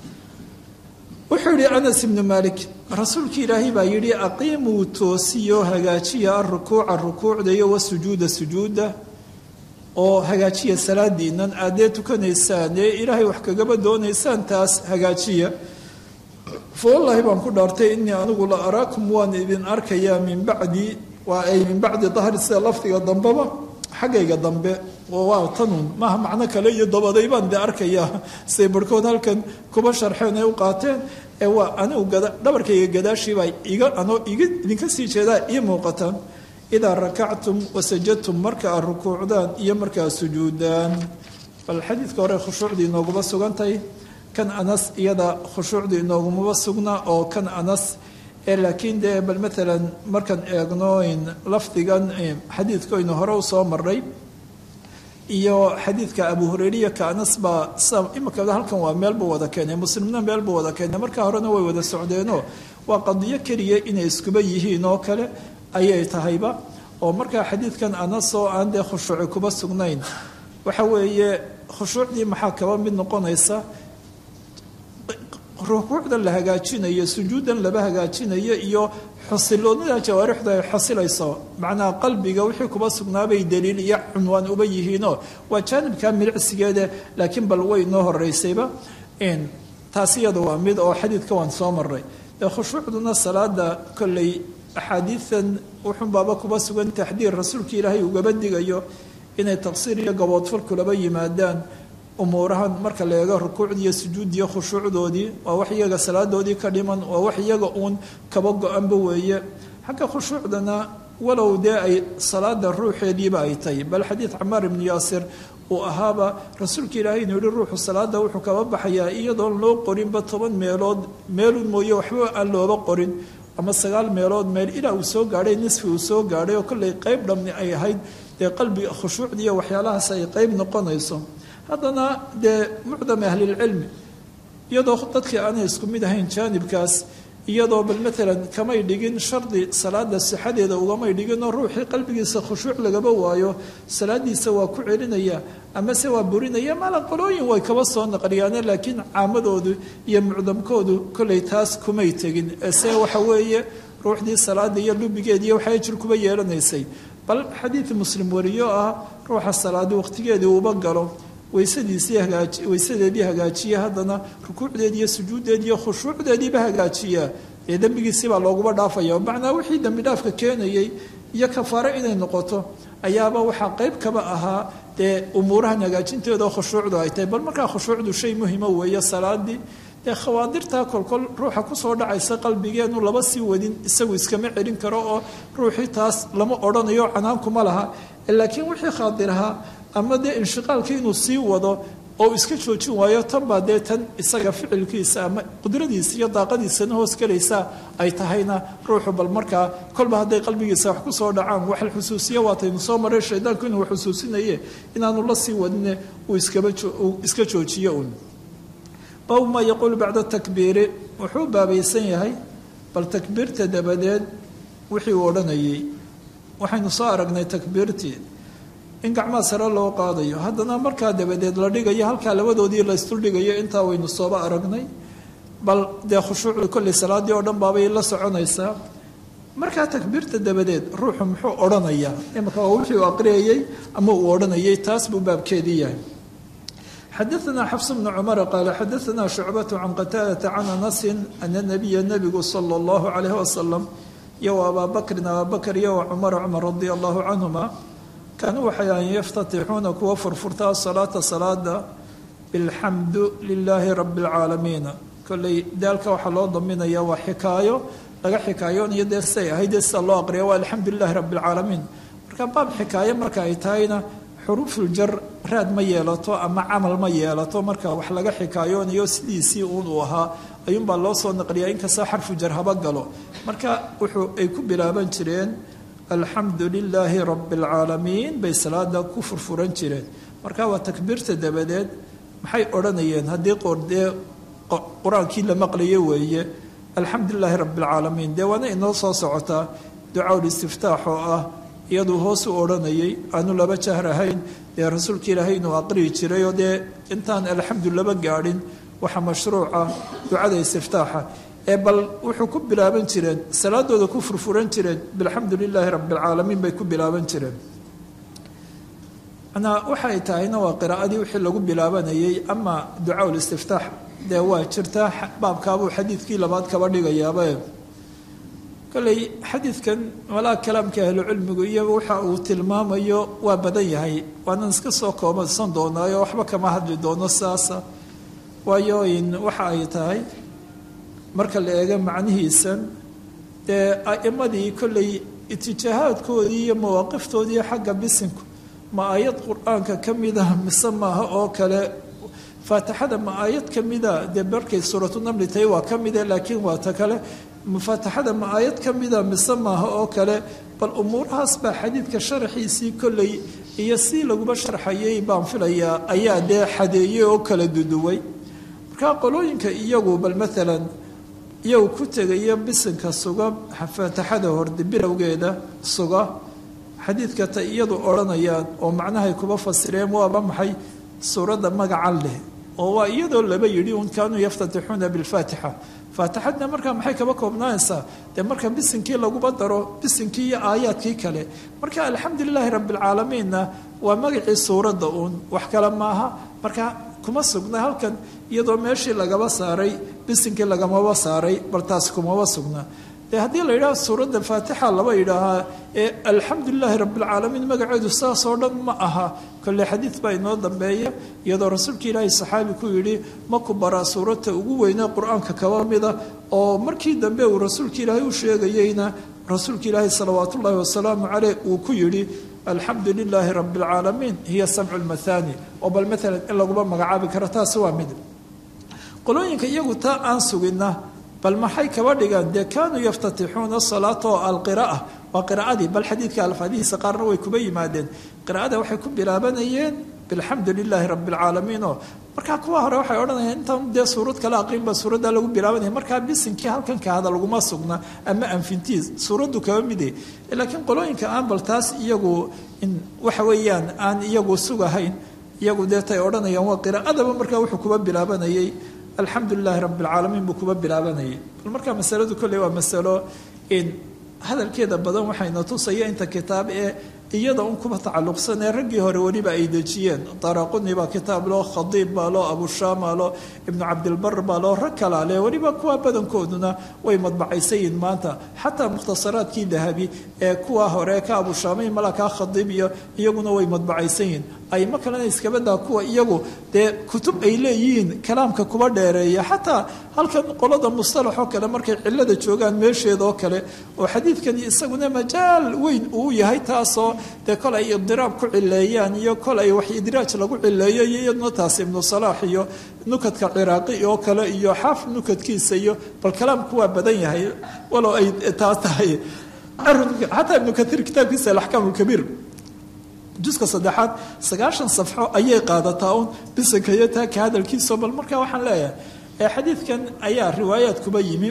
wuxuu yihi anas ibnu malik rasuulki ilaahay baa yihi aqiimuu toosiyo hagaajiya arukuuca rukuucdayo wasujuuda sujuuda oo hagaajiya salaadiinan aadee tukanaysaan ee ilaahay wax kagaba doonaysaan taas hagaajiya fawallaahi baan ku dhaartay inii anigu la araakum waan idin arkayaa min bacdi waa ay min bacdi dahri sida lafdiga dambeba xaggayga dambe oo waa tanuun maaha macno kale iyo dabaday baan de arkayaa siday barhkood halkan kuba sharxeen ay u qaateen ee waa anigu dhabarkayga gadaashiibaa iga anoo iga idinka sii jeedaa ii muuqataan idaa rakactum wasajadtum marka aad rukuucdaan iyo markaa sujuudaan bal xadiidka hore khushuucdii inooguma sugantahay kan anas iyada khushuucdu inoogumaba sugna oo kan anas ee laakiin dee bal maalan markaan eegno lafdigan xadiidkoynu hore usoo maray iyo xadiidka abu hureyriya ka anas baa imika halkan waa meelbuu wada keenay muslimna meelbuu wada keenay markaa horena way wada socdeenoo waa qadiyo keliya inay iskuba yihiin oo kale ayay tahayba oo markaa xadiidkan anas oo aan dee khushuuci kuba sugnayn waxa weeye khushuucdii maxaa kaba mid noqonaysa rukuucdan la hagaajinayo sujuudan laba hagaajinayo iyo xusiloonida jawaarixda ay xasilayso macnaha qalbiga wixii kuba sugnaabay daliil iyo cunwaan uba yihiinoo waa jaanibka milicsigeeda laakiin bal way noo horeysayba taasi iyada waa mid oo xadiidka waan soo maray dee khushuucduna salaada kolley axaadiidan wuxunbaaba kuba sugan taxdiir rasuulka ilaahay ugaba digayo inay taqsiir iyo gaboodfal kulaba yimaadaan umuurahan marka la eego rukuucdii iyo sujuudiyo khushuucdoodii waa wax iyaga salaadoodii ka dhiman waa wax iyaga uun kaba go-anba weeye xagga khushuucdana walow dee ay salaada ruuxeediiba ay tahay bal xadiid camaar ibnu yaasir uu ahaaba rasuulka ilaahay inuu yihi ruuxu salaada wuxuu kaba baxayaa iyadoon loo qorinba toban meelood meelun mooye waxba aan looba qorin ama sagaal meelood meel ilaa uu soo gaadhay nisfi uu soo gaadhay oo kollay qeyb dhamni ay ahayd dee qalbiga khushuucdii iyo waxyaalahaas ay qeyb noqonayso haddana dee mucdam ahlilcilmi iyadoo dadkii aanay isku mid ahayn jaanibkaas iyadoo bal maalan kamay dhigin shardi salaada sixadeeda ugamay dhiginoo ruuxii qalbigiisa khushuuc lagaba waayo salaadiisa waa ku celinaya amase waa burinaya mala qolooyin way kaba soo naqliyaane laakiin caamadoodu iyo mucdamkoodu kollay taas kumay tegin se waxa weeye ruuxdii salaada iyo lubigeediiyo waxay jir kuba yeelanaysay bal xadiid muslim wariyo ah ruuxa salaadi waqtigeedii uuba galo weysadiisii hagaaji weysadeedii hagaajiya haddana rukuucdeedi iyo sujuuddeedi iyo khushuucdeediiba hagaajiya ee dembigiisibaa looguba dhaafaya macnaa wixii dembi dhaafka keenayay iyo kafaare inay noqoto ayaaba waxaa qeyb kaba ahaa dee umuurahan hagaajinteeda oo khushuucdu ay tahay bal markaa khushuucdu shay muhima weeye salaadii dee khawaadirtaa kolkol ruuxa kusoo dhacaysa qalbigeenu laba sii wadin isagu iskama celin karo oo ruuxii taas lama odhanayo canaankuma laha laakiin wixii khaadirahaa ama dee inshiqaalkii inuu sii wado oo iska joojin waayo tan baa dee tan isaga ficilkiisa ama qudradiisa iyo daaqadiisana hoos gelaysa ay tahayna ruuxu bal markaa kolba hadday qalbigiisa wax kusoo dhacaan waxal xusuusiya waataynu soo maray shaydaanku inuu xusuusinaye inaanu la sii wadine uu iska joojiyo un baabu maa yaquulu bacda takbiiri wuxuu baabaysan yahay bal takbiirta dabadeed wixii uu odhanayay waxaynu soo aragnay takbiirtii in gacmaha sare loo qaadayo haddana markaa dabadeed la dhigayo halkaa labadoodii la isduldhigayo intaa waynu sooba aragnay bal dee khushuucdu kolley salaadii oo dhan baabay la soconaysaa markaa takbiirta dabadeed ruuxu muxuu odhanayaa imika waa wixii uu aqriyayey ama uu odhanayay taas buu baabkeedii yahay xadaثna xfs bn cmr qaal xadaثna shucbaة can qataadaةa can anasi ana nabiya nabigu salى اllahu عalayh wasalam iyo abaa bakrin abaa bakr iyo cumar cumar radi allahu canhuma kaanuu waxay ahayn yaftatixuuna kuwa furfurtaa salaata salaada bilxamdu lilaahi rabi اlcaalamiin kolley daalka waxaa loo daminaya waa xikaayo laga xikaayoonayo dee siday ahayd dee sida loo aqriya waa alxamdu lilahi rabi اlcaalamiin marka baab xikaayo marka ay tahayna xuruufuljar raad ma yeelato ama camal ma yeelato marka wax laga xikaayoonayo sidiisii uun uu ahaa ayuunbaa loo soo naqliyaa inkastoo xarfu jar haba galo marka wuxuu ay ku bilaaban jireen alxamdu lilaahi rabi alcaalamiin bay salaada ku furfuran jireen marka waa takbiirta dabadeed maxay odhanayeen haddii qordee qur-aankii la maqlayo weeye alxamdu lilaahi rabi alcaalamiin dee waana inoo soo socotaa ducaul istiftaax oo ah iyaduu hoos u odhanayay aanu laba jahr ahayn dee rasuulka ilaahay inuu aqriyi jiray oo dee intaan alxamdu laba gaadhin waxa mashruuca ducada istiftaaxa ee bal wuxuu ku bilaaban jireen salaadooda ku furfuran jireen bilxamdu lilaahi rabi alcaalamiin bay ku bilaaban jireen manaa waxay tahayna waa qiraa'adii wixii lagu bilaabanayay ama ducaa listiftaax dee waa jirtaa baabkaabuu xadiidkii labaad kaba dhigayaaba kolley xadiidkan walaa kalaamka ahlucilmigu iyo waxa uu tilmaamayo waa badan yahay waanan iska soo koobansan doonaayo waxba kama hadli doono saasa waayo waxa ay tahay marka la eego macnihiisan dee a'imadii kolley itijaahaadkoodii iyo mawaaqiftoodii xagga bisinku ma aayad qur-aanka ka mida mise maaha oo kale faatixada ma aayad ka mida dee markay suuratu namli tahay waa ka mida laakiin waa ta kale mufaataxada ma aayad ka mida mise maaha oo kale bal umuurahaas baa xadiidka sharaxiisii kolley iyo si laguba sharxayay baan filayaa ayaa dee xadeeyey oo kala duduway markaa qolooyinka iyagu bal maalan iyagu ku tegaya bisinka suga faataxada horde bilowgeeda suga xadiidka ta iyadu odhanayaan oo macnahay kuba fasireen waaba maxay suuradda magacan leh oo waa iyadoo laba yidhi un kaanuu yaftatixuuna bilfaatixa faatixadna markaa maxay kaba koobnaanaysaa dee marka bisinkii laguba daro bisinkii iyo aayaadkii kale marka alxamdu lilaahi rabbialcaalamiinna waa magacii suuradda uun wax kale maaha marka kuma sugna halkan iyadoo meeshii lagaba saaray bisinkii lagamaba saaray bal taas kumaba sugna dee haddii la yidhaha suuradda faatixa laba yidhaahaa ee alxamdu lilaahi rabbialcaalamiin magaceedu saasoo dhan ma aha kolle xadiid baa inoo dambeeya iyadoo rasuulka ilaahay saxaabi ku yidhi ma ku baraa suuradta ugu weynaa qur-aanka kaba mida oo markii dambe uu rasuulka ilaahay u sheegayeyna rasuulka ilaahay salawaat ullaahi wasalaamu caleyh uu ku yidhi alxamdu lilaahi rabi alcaalamiin hiya samcu lmathani oo bal maalan in laguma magacaabi karo taasi waa mid qolooyinka iyagu taa aan sugina bal maxay kaba dhigaan dee kaanuu yaftatixuuna salaata oo alqira'a waa qiraa'adii bal xadiidka alfaadihiisa qaarna way kuba yimaadeen qiraa'ada waxay ku bilaabanayeen bilxamdu lilaahi rabi alcaalamiin oo markaa kuwa hore waxay odhanayaan intaan dee suurad kale aqrin baa suuradda lagu bilaabanaya markaa bisinkii halkan kahada laguma sugna ama anfintiis suuraddu kaba mide laakiin qolooyinka aan bal taas iyagu waxa weeyaan aan iyagu sugahayn iyagu deetay odhanayaan waa qiraa'adaba markaa wuxuu kuba bilaabanayay alxamdu lilaahi rabi alcaalamiin buu kuba bilaabanayay bal markaa masaladu kolley waa masalo hadalkeeda badan waxayna tusaya inta kitaab ee iyada un kuba tacalluqsan ee raggii hore weliba ay dejiyeen daraquni baa kitaab loo khadiib baa loo abushaama loo ibnu cabdilbar baa loo rag kalaa leh weliba kuwa badankooduna way madbacaysayiin maanta xataa mukhtasaraadkii dahabi ee kuwa hore ka abushaamay malakaa khadiib iyo iyaguna way madbacaysayiin aymo kalena iskabadaa kuwa iyagu dee kutub ay leeyihiin kalaamka kuba dheereeya xataa halkan qolada mustalaxoo kale markay cilada joogaan meesheedoo kale oo xadiidkani isaguna majaal weyn uu yahay taasoo dee kol ay idiraab ku cileeyaan iyo kol ay wax idraaj lagu cileeyo iyo iyaduna taas ibnu salaax iyo nukadka ciraaqi oo kale iyo xaafid nukadkiisa iyo bal kalaamku waa badan yahay walow ay taas tahay xataa ibnu kaiir kitaabkiisa alaxkaam lkabiir juska saddexaad sagaashan safxo ayay qaadataa un bisanka iyo taaka hadalkiiso bal markaa waxaan leeyahay xadiidkan ayaa riwaayaad kuba yimi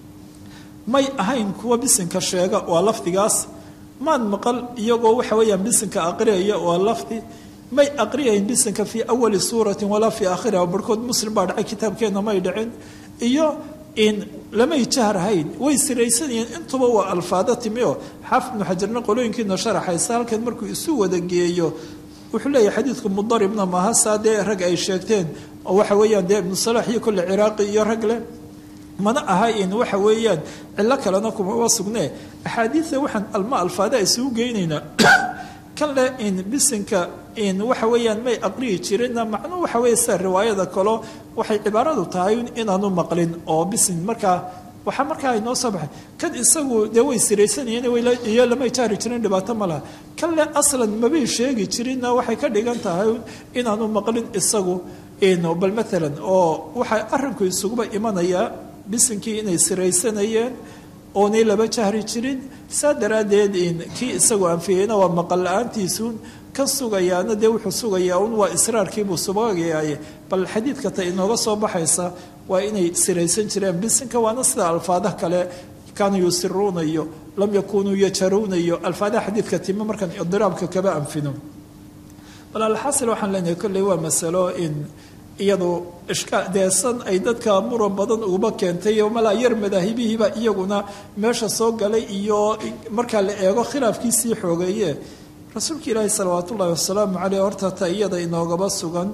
may ahayn kuwa bisinka sheega waa lafdigaas maad maqal iyagoo waxa weeyaan bisinka aqriyaya waa lafdi may aqriyayn bisinka fii awali suuratin walaa fii aakhiriha barhkood muslim baa dhacay kitaabkeenna may dhicin iyo in lamay jahrahayn way siraysanayeen intuba waa alfaado timi oo xaafid ibnu xajarna qolooyinkiina sharaxaysa halkan markuu isu wada geeyo wuxuu leeyahay xadiidku mudaribna maaha saa dee rag ay sheegteen oo waxa weeyaan dee ibnu salax iyo kolle ciraaqi iyo rag leh mana aha in waxa weeyaan cillo kalena kumaba sugnee axaadiida waxaan alma alfaada isugu geynaynaa kan leh in bisinka in waxa weeyaan may aqriyi jirinna macnuu waxa weeye sida riwaayada kalo waxay cibaaradu tahay inaanu maqlin oo bisin markaa waxaa markaa inoo soo baxay kan isagu dee way siraysanayeen iyo lamay jaari jirin dhibaato ma laha kan le aslan mabay sheegi jirinna waxay ka dhigan tahay inaanu maqlin isagu bal maalan oo waxaa arrinku isuguba imanayaa bisinkii inay siraysanayeen oonay laba jahri jirin saa daraaddeed kii isagu anfiyeyna waa maqal la-aantiisuun ka sugayaana dee wuxuu sugayaa un waa israarkiibuu subagayaaye bal xadiidka ta inooga soo baxaysa waa inay siraysan jireen bisinka waana sida alfaadaha kale kaanuu yusiruuna iyo lam yakunuu yajaruuna iyo alfaadaha xadiidka timi markaan idiraabka kaba anfino bal alxasil waxaan leenahay kolley waa masalo in iyadu ishkaa deesan ay dadka muran badan uguba keentay oo malaa yar madaahibihiiba iyaguna meesha soo galay iyo markaa la eego khilaafkiisii xoogeeye rasuulka ilaahi salawaat ullahi wasalaamu caleyh horta ta iyada inoogaba sugan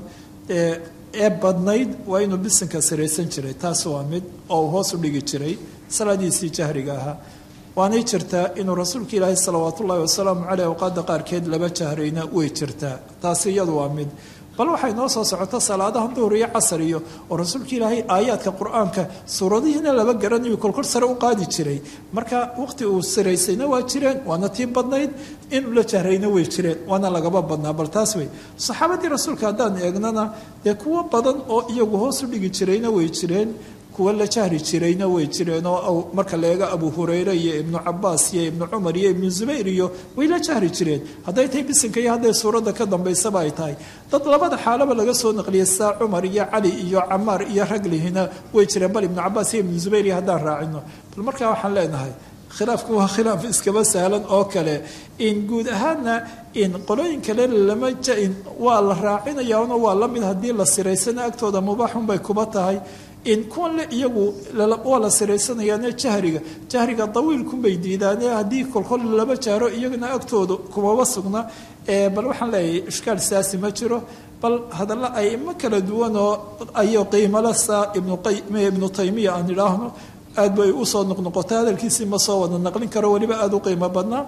ee badnayd waa inuu bisinka siraysan jiray taas waa mid oo uu hoos u dhigi jiray salaadiisii jahriga ahaa waanay jirtaa inuu rasuulka ilaahi salawaat ullahi wasalaamu caleyh awqaada qaarkeed laba jahrayna way jirtaa taasi iyadu waa mid bal waxay noo soo socota salaadaha duhur iyo casar iyo oo rasuulka ilaahay aayaadka qur-aanka suuradihiina laba garanayo kolkor sare u qaadi jiray marka waqti uu siraysayna waa jireen waana tii badnayd inuu la jahrayna way jireen waana lagaba badnaa bal taas wey saxaabadii rasuulka haddaan eegnana dee kuwo badan oo iyagu hoos u dhigi jirayna way jireen kuwa la jahri jirayna way jireen oo marka la eego abu hurayre iyo ibnu cabaas iyo ibnu cumar iyo ibnu zubayr iyo way la jahri jireen hadday tahay bisinka iyo hadday suuradda ka dambaysaba ay tahay dad labada xaalaba laga soo naqliyay saa cumar iyo cali iyo camaar iyo raglihina way jireen bal ibnu cabaas iyo ibnu zubayr iyo haddaan raacino bal markaa waxaan leenahay khilaafku waa khilaaf iskaba sahlan oo kale in guud ahaanna in qolooyin kale lama jain waa la raacinayaana waa la mid haddii la siraysana agtooda mubaaxunbay kuba tahay in kuwan le iyagu waa la siraysanayaane jahriga jahriga dawiilkunbay diidaane haddii kolkol laba jaaro iyagana agtooda kumaba sugna bal waxaan leeyahay ishkaal siyaasi ma jiro bal hadalla aimo kala duwan oo ayo qiimala saa ibnu taymiya aan idhaahno aad bay usoo noqnoqotay hadalkiisii ma soo wada naqlin karo weliba aada u qiimo badnaa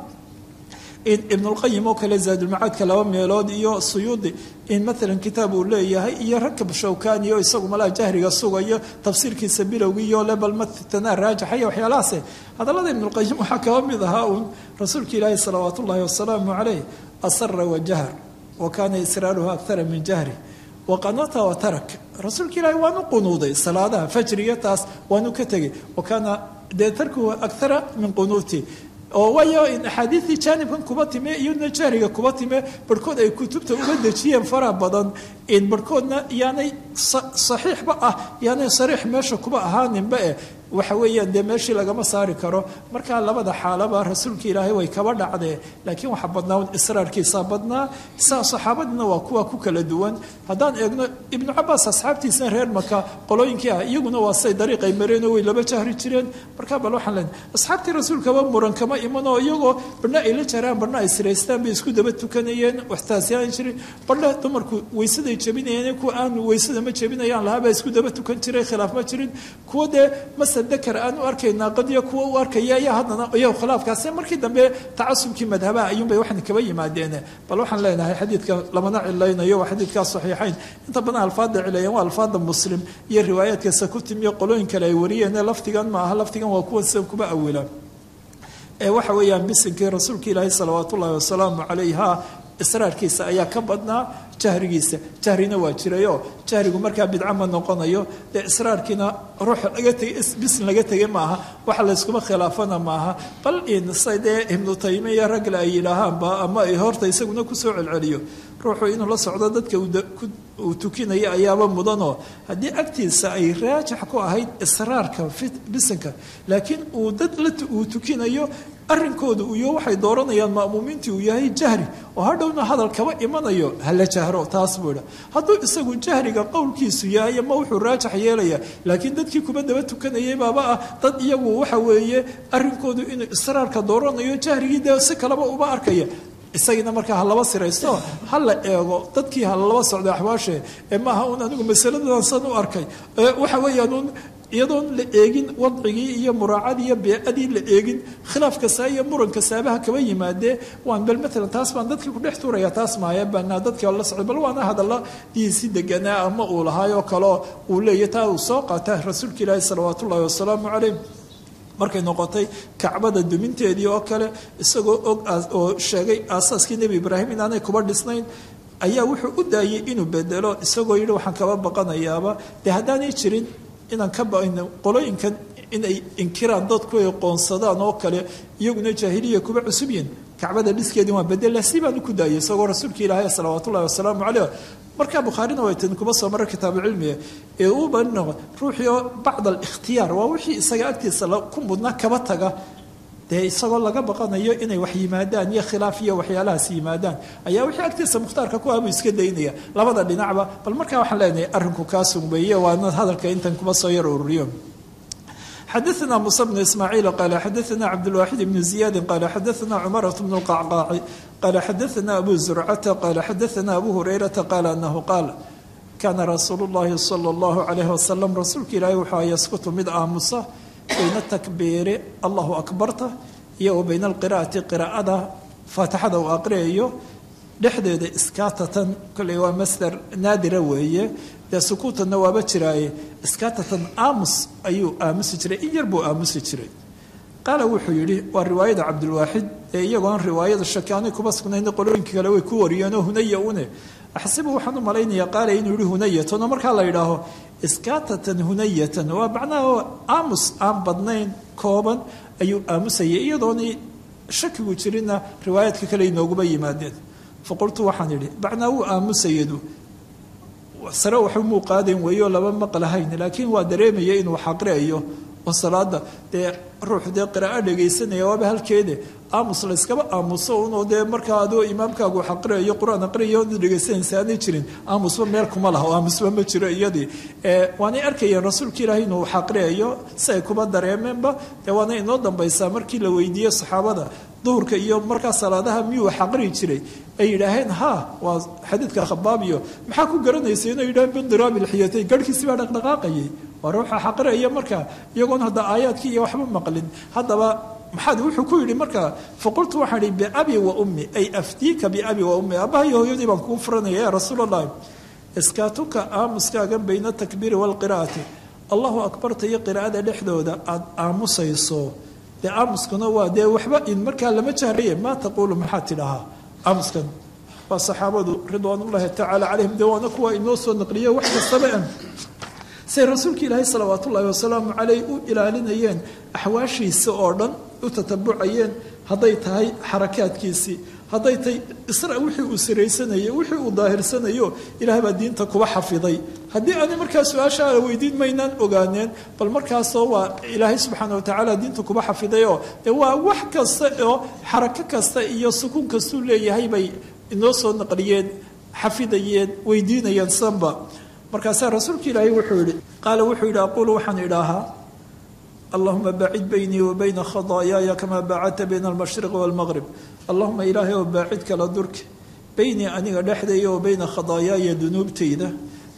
in ibnulqayim oo kale zaadulmacaadka laba meelood iyo suyuudi in maalan kitaab uu leeyahay iyo rakab shawkani oo isagu malaha jahriga sugayo tafsiirkiisa bilowgiiyo le bal matana raajaxaya waxyaalahaase hadallada ibnulqayim waxaa kaba mid ahaa uun rasuulka ilaahi salawaat ullahi wasalaamu caleyh asara wajahr wa kaana israaruhu akara min jahri waqanata wa tarak rasuulka ilaahi waanu qunuuday salaadaha fajriga taas waanu ka tegay wa kaana dee tarkuhu akara min qunuuti oo waayo in axaadiidii jaanibkan kuba time iyadna jahriga kuba time barhkood ay kutubta uga dejiyeen faraha badan in barhkoodna yaanay saxiixba ah yaanay sariix meesha kuba ahaaninba eh waxa weeyaan dee meeshii lagama saari karo markaa labada xaalaba rasuulka ilaahay way kaba dhacdee laakiin waxaa badnaa israarkiisaa badnaa saa saxaabadiina waa kuwa ku kala duwan haddaan eegno ibnu cabaas asxaabtiisna reer maka qolooyinkii ah iyaguna waa say dariiqay mareenoo way laba jahri jireen markaa bal waxaan leenahay asxaabtii rasuulkaba muran kama iman oo iyagoo barna ay la jaraan barna ay siraystaan bay isku daba tukanayeen waxtaasiyaan jirin barna dumarku weysaday jebinayeen kuwa aan weysada ma jebinayaan lahaabaa isku daba tukan jiray khilaaf ma jirin kuwa dee masal markaasa dakar aan u arkaynaa qadiyo kuwa u arkaya ayaa haddana iyago khilaafkaasi markii dambe tacasubkii madhabaha ayuunbay waxan kaba yimaadeen bal waxaan leenahay xadiidka lamana cilaynayo waa xadiidkaas saxiixayn inta badan alfaada cileeyeen waa alfaada muslim iyo riwaayaadka ku timiyo qolooyin kale ay wariyeen lafdigan ma aha lafdigan waa kuwa sida kuba awila ee waxa weeyaan bisinkii rasuulka ilaahi salawaat ullaahi wasalaamu calayha israarkiisa ayaa ka badnaa jahrigiisa jahrina waa jirayoo jahrigu markaa bidca ma noqonayo dee israarkiina ruux laga tegay bisin laga tegay maaha waxa layskuma khilaafana maaha bal insay dee ibnu taymiya ragle ay yidhaahaanba ama ay horta isaguna kusoo celceliyo ruuxu inuu la socdo dadka uu tukinaya ayaaba mudanoo haddii agtiisa ay raajix ku ahayd israarka bisinka laakiin uu dad uu tukinayo arrinkooda iyo waxay dooranayaan ma'muumiintii uu yahay jahri oo hadhowna hadal kaba imanayo hala jahro taas buu idha hadduu isagu jahriga qowlkiisu yahay ama wuxuu raajix yeelaya laakiin dadkii kuba daba tukanayay baaba ah dad iyagu waxa weeye arrinkoodu inuu israarka dooranayo jahrigii dee si kaleba uba arkaya isagiina markaa ha laba siraysto ha la eego dadkii ha laba socda axwaashe ee maaha un anigu masaladan san u arkay waxa weeyaan un iyadoon la eegin wadcigii iyo muraacadii iyo beecadii la eegin khilaaf kastaa iyo muran kastaabaha kaba yimaadee waan bal maalan taas baan dadkii kudhex tuuraya taas maaya banaa dadkii la socday bal waana hadalla diisi deganaa ama uu lahaayoo kaleo uu leeya taa uu soo qaata rasuulka ilaahi salawaat ullaahi wasalaamu calayh markay noqotay kacbada duminteedii oo kale isagoo og oo sheegay aasaaskii nebi ibraahim inaanay kuba dhisnayn ayaa wuxuu u daayay inuu bedelo isagoo yidhi waxaan kaba baqanayaaba dee haddaanay jirin inaan ka baqayno qolooyinkan inay inkiraan dadku ay qoonsadaan oo kale iyaguna jaahiliya kuba cusub yihin kacbada dhiskeedii waan bedela si baan ku daayay isagoo rasuulka ilaahay salawaat ullahi wasalaamu caleyh markaa bukhaarina way tin kuma soo mara kitaabucilmiga ee uu banino ruuxii oo bacd alikhtiyaar waa wixii isaga agtiisa ku mudnaa kaba taga dee isagoo laga baqanayo inay wax yimaadaan iyo khilaaf iyo waxyaalahaas yimaadaan ayaa wixii agtiisa mukhtaarka ku abu iska daynaya labada dhinacba bal markaa waxaan leenahay arrinku kaa sugmeeye waana hadalka intan kuma soo yar ururiyo xadaثna muسى بن ismاعيiل qال xadaثna cabdالواxid بن زiyاadi qال xadaثna cmرة بن الqacqاaci qال xadaثna abu زurcata qال xadaثna abu هurayرaةa qال أنه qاal kana rasuul الlahi slى الlaه عalيه وasلم rasuulka ilaahi wuxuu yaskutu mid aamusa bayna takbiiri allahu akbarta iyo wa bayna alqira'ati qiraa'ada faatixada uu aqriyayo dhexdeeda iskaatatan kolley waa masder naadira weeye dee sukuutanna waaba jiraaye iskaatatan aamus ayuu aamusi jiray in yar buu aamusi jiray qaala wuxuu yidhi waa riwaayada cabdilwaaxid ee iyagoon riwaayada shakaani kuba sugnayn qolooyinka kale way ku wariyeenoo hunaya une axsibu waxaan u malaynayaa qaala inuu yihi hunayatan oo markaa la yidhaaho iskaatatan hunayatan waa macnaha aamus aan badnayn kooban ayuu aamusayay iyadoonay shakigu jirinna riwaayaadka kale inooguba yimaadeen faqultu waxaan idhi bacnaa wuu aamusayadu sare waxu muu qaadayn weeyo laba maqlahayn laakiin waa dareemaya inuu xaqriayo oo salaada dee ruux dee qiraa'o dhegaysanaya waaba halkeede aamus la yskaba aamuso unoo dee markaa adoo imaamkaagu xaqriayo qur-aan aqriayo od dhegaysanaysa aanay jirin aamusba meel kuma laha oo aamusba ma jiro iyadii waanay arkayeen rasuulka ilaahi inuu xaqriayo si ay kuba dareemeenba dee waana inoo dambaysaa markii la weydiiyey saxaabada duhurka iyo markaa salaadaha miyuu xaqri jiray ay yidhaaheen ha waa xadiidka khabaab iyo maxaa ku garanaysa inay yidhaheen bindiraabi lxiyatayn garhkiisi baa dhaqdhaqaaqayay waa ruuxa xaqriaya markaa iyagoon hadda aayaadkii iyo waxba maqlin haddaba maxaad wuxuu ku yidhi markaa faqultu waxaan ihi biabi wa ummi ay afdiika biabi wa ummi aabbaha iyo hooyadii baan kuu furanaya ya rasuul allahi iskaatuka aamuskaaga bayna takbiiri waalqiraa'ati allahu akbarta iyo qiraa'ada dhexdooda aada aamusayso dee aamuskuna waa dee waxba in markaa lama jahraye maa taquulu maxaad tidhahaa aamuskan waa saxaabadu ridwaanullaahi tacaala calayhim dee waana kuwa inoo soo naqliye wax kastaba an say rasuulka ilaahay salawaat ullaahi wasalaamu caleyh u ilaalinayeen axwaashiisa oo dhan u tatabucayeen hadday tahay xarakaadkiisii hadday tahay isra wixii uu siraysanayo wixii uu daahirsanayo ilaah baa diinta kuba xafiday haddii ani markaa su-aasha ala weydiin maynaan ogaaneen bal markaasoo waa ilaahay subxaana watacaala diinta kuba xafidayoo dee waa wax kasta oo xarako kasta iyo sukuun kastuu leeyahay bay inoo soo naqliyeen xafidayeen weydiinayeen sanba markaasaa rasuulka ilaahay wuxuu yihi qaala wuxuu yidhi aquulu waxaan idhaahaa allahuma bacid baynii wa bayna khadaayaaya kamaa bacadta bayna almashriqi waalmaqrib allahuma ilaahay oo baacid kala durki baynii aniga dhexdaya wa bayna khadaayaaya dunuubtayda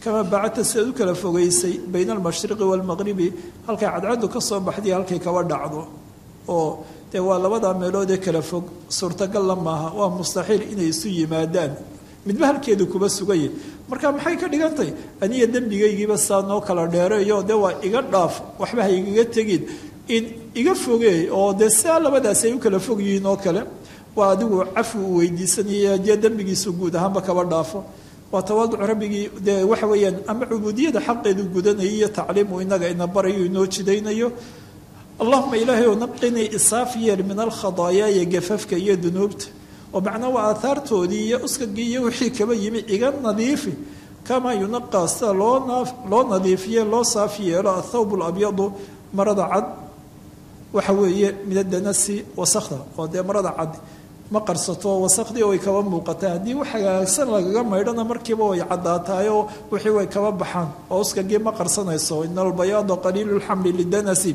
kamaa bacadta sidaad u kala fogeysay bayna almashriqi waalmaqribi halkay cadcaddu ka soo baxday halkay kaba dhacdo oo dee waa labadaa meelood ee kala fog suurtagalla maaha waa mustaxiil inay isu yimaadaan midba halkeedu kuba sugaya marka maxay ka dhigantay aniga dembigaygiiba saa noo kala dheereeyo dee waa iga dhaaf waxba ha igaga tegin in iga fogeey oo dee sidaa labadaasi ay u kala fog yihiin oo kale waa adigu cafi uu weydiisanaya dee dembigiisu guud ahaanba kaba dhaafo waa tawaaduc rabbigii dee waxa weeyaan ama cubuudiyada xaqeedu gudanaya iyo tacliimu inaga ina barayo inoo jidaynayo allahuma ilaahay oo naqinii isaaf yeer min alkhadaayaa iyo gafafka iyo dunuubta oo macnaa waa aahaartoodii iyo uskagii iyo wixii kaba yimi iga nadiifi kamaa yunaqaa sida loo loo nadiifiye loo saaf yeelo athawb labyadu marada cad waxa weeye min adanasi wasakda oo dee marada cad ma qarsato wasakdii way kaba muuqataa haddii wax hagaagsan lagaga maydhana markiiba way caddaatahay oo wixii way kaba baxaan oo uskagii ma qarsanayso ina albayaada qaliilu lxamli lidanasi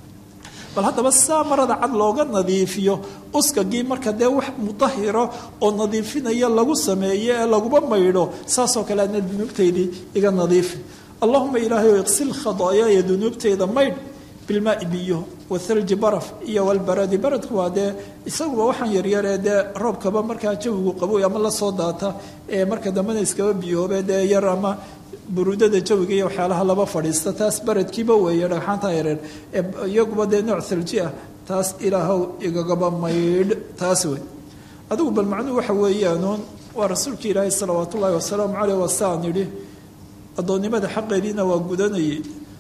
bal haddaba saa marada cad looga nadiifiyo uskagii marka dee wax mudahiro oo nadiifinaya lagu sameeyo ee laguba maydho saasoo kale ana dunuubtaydii iga nadiifi allahuma ilaahay o iqsil khadaayaaya dunuubtayda maydh bilmaai biyo wathalji baraf iyo walbaradi baradku waa dee isaguba waxaan yaryaree dee roobkaba markaa jawigu qabo ama lasoo daata ee marka dambena iskaba biyoobe dee yar ama buruudada jawiga iyo waxyaalaha laba fadhiista taas baradkiiba weeye dhagxaanta yareer iyaguba dee nooc thalji ah taas ilaahow igagaba maydh taas wey adigu bal macnuhu waxa weeyaanuun waa rasuulka ilaahay salawaat ullaahi wasalaamu caleyh wasaan yidhi addoonnimada xaqeediina waa gudanayay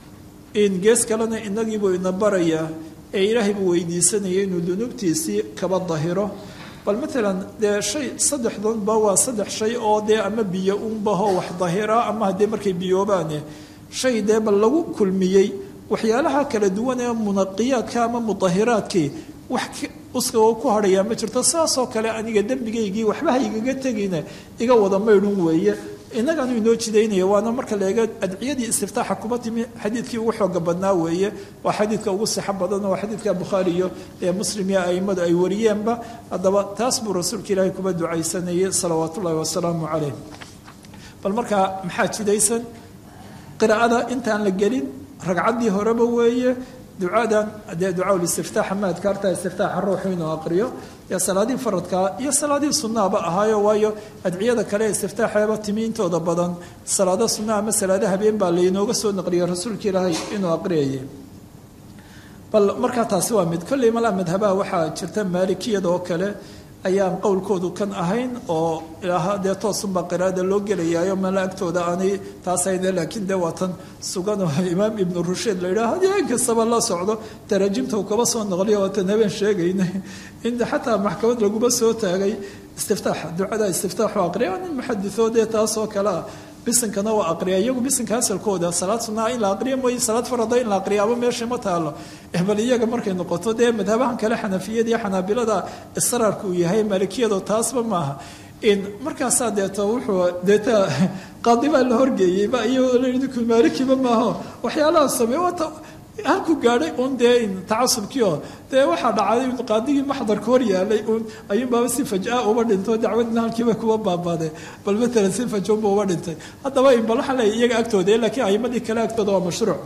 in gees kalena inagiibuu ina barayaa ee ilaahay buu weydiisanaya inuu dunuubtiisii kaba dahiro bal maalan dee shay saddexdanba waa saddex shay oo dee ama biyo unbaho wax dahira ama haddee markay biyoobaane shay dee bal lagu kulmiyey waxyaalaha kala duwan ee munaqiyaadka ama mudahiraadkii wax uskaga ku hadhayaa ma jirto saasoo kale aniga dembigaygii waxba ha igaga tegine iga wada maydhun weeye innagaanu inoo jidaynaya waana marka la eego adciyadii istiftaaxa kuma timi xadiidkii ugu xooga badnaa weeye waa xadiidka ugu sixo badan waa xadiidka bukhaari iyo ee muslim iyo aimadu ay wariyeenba haddaba taas buu rasuulka ilaahay kuba ducaysanayay salawaat ullaahi wasalaamu caleyh bal markaa maxaa jidaysan qiraa'ada intaan la gelin ragcaddii horeba weeye ducadan dee ducaa listiftaaxa ma adkaarta istiftaaxa ruuxu inuu aqriyo ee salaadii faradkaa iyo salaadii sunnaaba ahaayo waayo adciyada kale istiftaaxeeba timi intooda badan salaado sunna ama salaado habeen baa laynooga soo naqliyay rasuulka ilaahay inuu aqriyayay bal markaa taasi waa mid kolley malaa madhabaha waxaa jirta maalikiyada oo kale ayaan qowlkoodu kan ahayn oo ilaaha dee toosunbaa qiraada loo gelayaayo mala agtooda aanay taas hayne laakiin dee waa tan sugan oo imaam ibnu rusheed la yidhaha haddii in kastaba la socdo taraajimta uu kaba soo noqliyo waatan habeen sheegaynay in xataa maxkamad laguba soo taagay istiftaaxa ducada istiftaaxu aqriya nin muxadithoo dee taas oo kale ah bisinkana waa aqriya iyagu bisinka asalkooda salaad sunaa in la aqriya mooye salaad farada in la aqriyaaba meesha ma taalo bal iyaga markay noqoto dee madhabahan kale xanafiyada iyo xanaabilada israarka uu yahay maalikiyado taasba maaha in markaasaa deeto wuxuu deeta qaadi baa la horgeeyey ba iyagoo layidhi maalikiba maaho waxyaalaha sameey waata halku gaadhay un dee tacasubkiio dee waxaa dhacday qaadigii maxdarka hor yaalay un ayuunbaaba si fajaa uba dhinto dacwadina halkiiba kuba baabaaday bal maalan si fajoonba uba dhintay haddaba bal waxaa leeya iyaga agtooda laakiin ayimadii kale agtooda waa mashruuc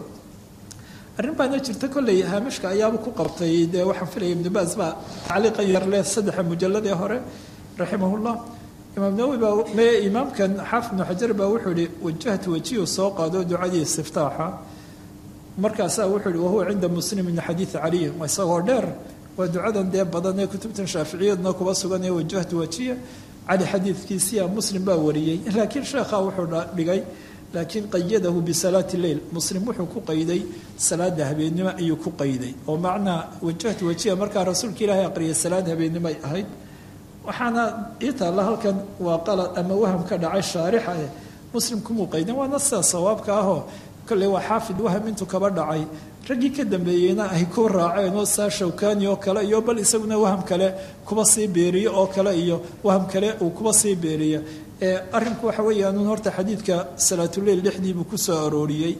arrin baana jirta kolley haamishka ayaaba ku qabtay dee waxaan filaya ibnu baas baa tacliiqan yar leh saddexa mujalladii hore raximahullah imaam nawowi baa me imaamkan xaafid ibnu xajar baa wuxuu yihi wajahtu wajihu soo qaado ducadii istiftaaxa markaasaa wuxuu yihi wahuwa cinda muslim min xadiidi caliy isagoo dheer waa ducadan dee badan ee kutubtan shaaficiyadna kuba sugan ee wajahtu wajiya cali xadiidkiisiya muslim baa wariyey laakiin sheekha wuxuu dhigay laakiin qayadahu bisalaati leyl muslim wuxuu ku qayday salaada habeennimo ayuu ku qayday oo macnaa wajahtu wajiya markaa rasuulka ilaahay aqriyay salaad habeennimo ay ahayd waxaana ii taalla halkan waa qalad ama waham ka dhacay shaarixa eh muslim kumuu qaydin waana sidaa sawaabka ahoo kolley waa xaafid waham intuu kaba dhacay raggii ka dambeeyeyna ay ku raaceen oo saa shawkani oo kale iyo bal isaguna waham kale kuba sii beeriyo oo kale iyo waham kale uu kuba sii beeriya arrinku waxa weeyaan horta xadiidka salaatuleyl dhexdiibuu ku soo arooriyey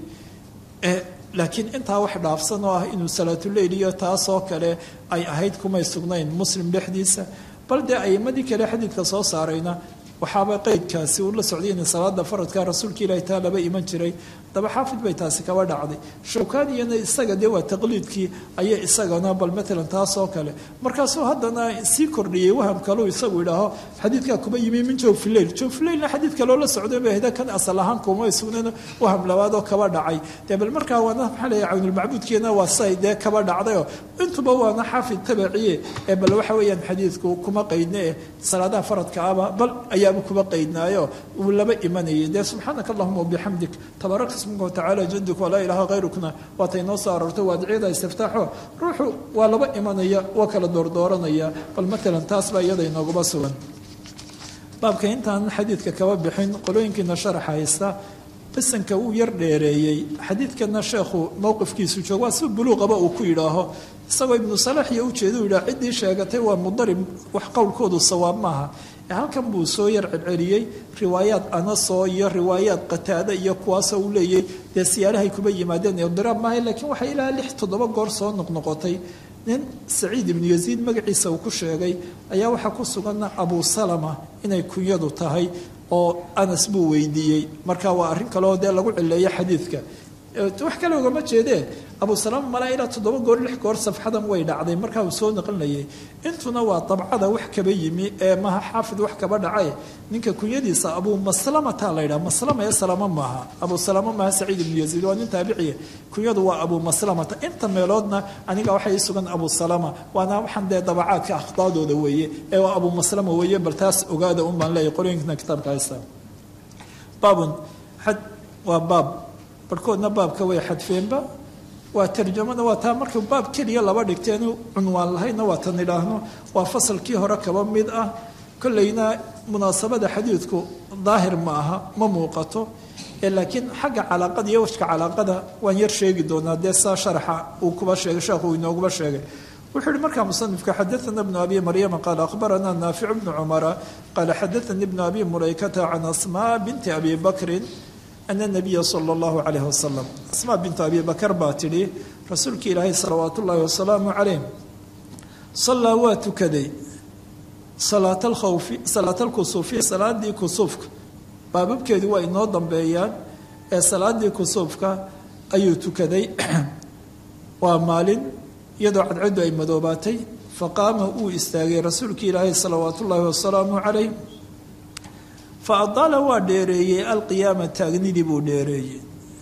laakiin intaa wax dhaafsan oo ah inuu salaatuleyl iyo taasoo kale ay ahayd kumay sugnayn muslim dhexdiisa bal dee aimadii kale xadiidka soo saarayna waxaaba qeydkaasi uu la socday in salaada faradka rasuulka ilaahi taa laba iman jiray daba xaafid bay taasi kaba dhacday shawkaaniyana isaga dee waa taqliidkii ayay isagana bal matalan taas oo kale markaasuu haddana sii kordhiyey waham kaleu isagu idhaaho xadiidkaa kuma yimi min jawfileil jawfileilna xadiid kaloo la socday bay ahda kan asal ahaan kuma sugneen waham labaad oo kaba dhacay dee bal markaa waana maxaa leeyahay cawnulmacbuudkeena waa say dee kaba dhacdayoo intuba waana xaafid tabaciye ee bal waxa weeyaan xadiidku kuma qaydne eh salaadaha faradka aba bal ayaaba kuma qaydnaayo uu laba imanayay dee subxaanaka allahuma wabixamdik tabarak ismuka watacaala jaduk walaa ilaaha hayrukna waatay noo soo aroortay waadiciyada istiftaaxo ruuxu waa laba imanaya waa kala doordooranaya bal matalan taas baa iyada inoogaba sugan baabka intaan xadiidka kaba bixin qolooyinkiina sharaxa haysta qisanka uu yar dheereeyey xadiidkana sheekhu mowqifkiisu joog waa si buluuqaba uu ku yidhaaho isagoo ibnu salax iyo ujeeda u yidhaha ciddii sheegatay waa mudarib wax qowlkoodu sawaab maaha halkan buu soo yar celceliyey riwaayaad anasoo iyo riwaayaad qataada iyo kuwaasoo uu leeyay dee siyaalahay kuba yimaadeen idiraab maaha laakiin waxay ilaa lix toddoba goor soo noqnoqotay nin saciid ibnu yaziid magaciisa uu ku sheegay ayaa waxaa ku sugan abu salama inay kunyadu tahay oo anas buu weydiiyey marka waa arrin kaleoo dee lagu cileeyo xadiidka wax kale ugama jeedee abu salama malaa ilaa toddoba goor lix goor safxadan way dhacday markaa uu soo naqlinayay intuna waa dabcada wax kaba yimi ee maha xaafid wax kaba dhacay ninka kunyadiisa abu maslamata la ydhaha maslama ee salama maaha abu salama maaha saciid ibnu yaziid waa nin taabiciya kunyadu waa abu maslamata inta meeloodna aniga waxay ii sugan abu salama waana waxaan dee dabacaadka akhdaadooda weeye ee waa abu maslama weeye bal taas ogaada un baan leeyahy qolooyinkana kitaabka haysta baabun xad waa baab barhkoodna baabka way xadfeenba waa tarjamada waa taa marka baab keliya laba dhigteenu cunwaan lahaydna waa tan idhaahno waa fasalkii hore kaba mid ah kolleyna munaasabada xadiidku daahir ma aha ma muuqato laakiin xagga calaaqada iyo wajka calaaqada waan yar sheegi doonaa dee saa sharaxa uu kuba sheegay sheekhu inooguba sheegay wuxuu yihi markaa musanifka xadaana bnu abi maryama qaala akhbarana naaficu bnu cumara qaala xadaanii bnu abi mulaykata can asmaa binti abi bakrin ana nabiya sala allahu calayh wasalam asmaa bintu abi bakar baa tidhi rasuulki ilaahay salawaat ullaahi wasalaamu calayh sallaa waa tukaday salaat alkhawfi salaat alkusuufi salaadii kusuufka baababkeedu waa inoo dambeeyaan ee salaadii kusuufka ayuu tukaday waa maalin iyadoo cadcaddu ay madoobaatay faqaama uu istaagay rasuulki ilaahay salawaat ullaahi wasalaamu calayh fa adaala waa dheereeyey alqiyaama taagnidii buu dheereeyey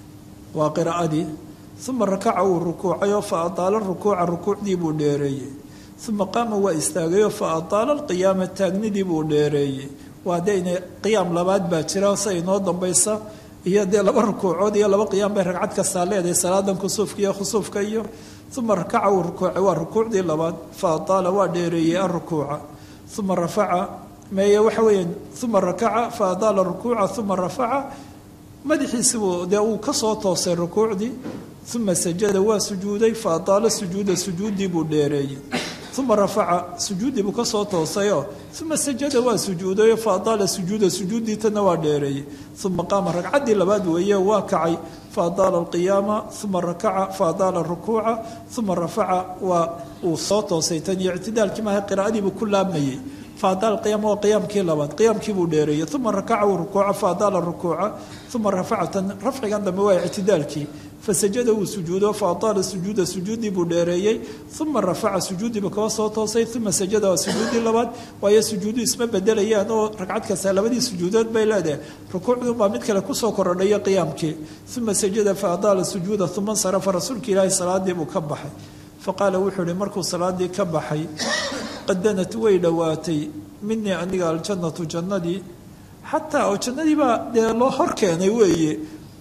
waa qiraa'adii uma rakaca wuu rukuucayoo fa adaala rukuuca rukuucdii buu dheereeyey uma qaama waa istaagayoo fa adaala alqiyaama taagnidii buu dheereeyey waa dee ina qiyaam labaad baa jira se inoo dambaysa iyo dee laba rukuucood iyo laba qiyaam bay ragcad kastaa leedahay salaadan kusuufka iyo khusuufka iyo uma rakaca wuu rukuucay waa rukuucdii labaad fa adaala waa dheereeyey alrukuuca uma rafaca meeye waxa weeyaan uma rakaca fa adaala rukuuca uma rafaca madaxiisibuu dee uu kasoo toosay rukuucdii uma sajada waa sujuuday fa adaala sujuuda sujuuddii buu dheereeyey uma rafaca sujuuddii buu kasoo toosayoo uma sajada waa sujuudayo fa adaala sujuuda sujuuddii tana waa dheereeyey uma qaama ragcaddii labaad weeye waa kacay fa adaala alqiyaama uma rakaca fa adaala rukuuca uma rafaca waa uu soo toosay tan iyo ictidaalkii maaha qiraa'adiibuu ku laabmayey faadaal qiyaam waa qiyaamkii labaad qiyaamkii buu dheereeyey uma rakaca uu rukuuca faadaala rukuuca uma rafaca tan rafcigan dambe waa ictidaalkii fasajada wuu sujuudo faadaala sujuuda sujuuddii buu dheereeyey uma rafaca sujuuddiiba kaba soo toosay uma sajada waa sujuuddii labaad waayo sujuudu isma bedelayaan oo ragcad kasta labadii sujuudood bay leedahay rukuucdunbaa mid kale kusoo korodhaya qiyaamkii uma sajada faadaala sujuuda uma nsarafa rasuulka ilaahi salaadii buu ka baxay faqaala wuxuu ihi markuu salaadii ka baxay qadanat way dhowaatay minii aniga aljannatu jannadii xataa oo jannadiibaa dee loo hor keenay weeye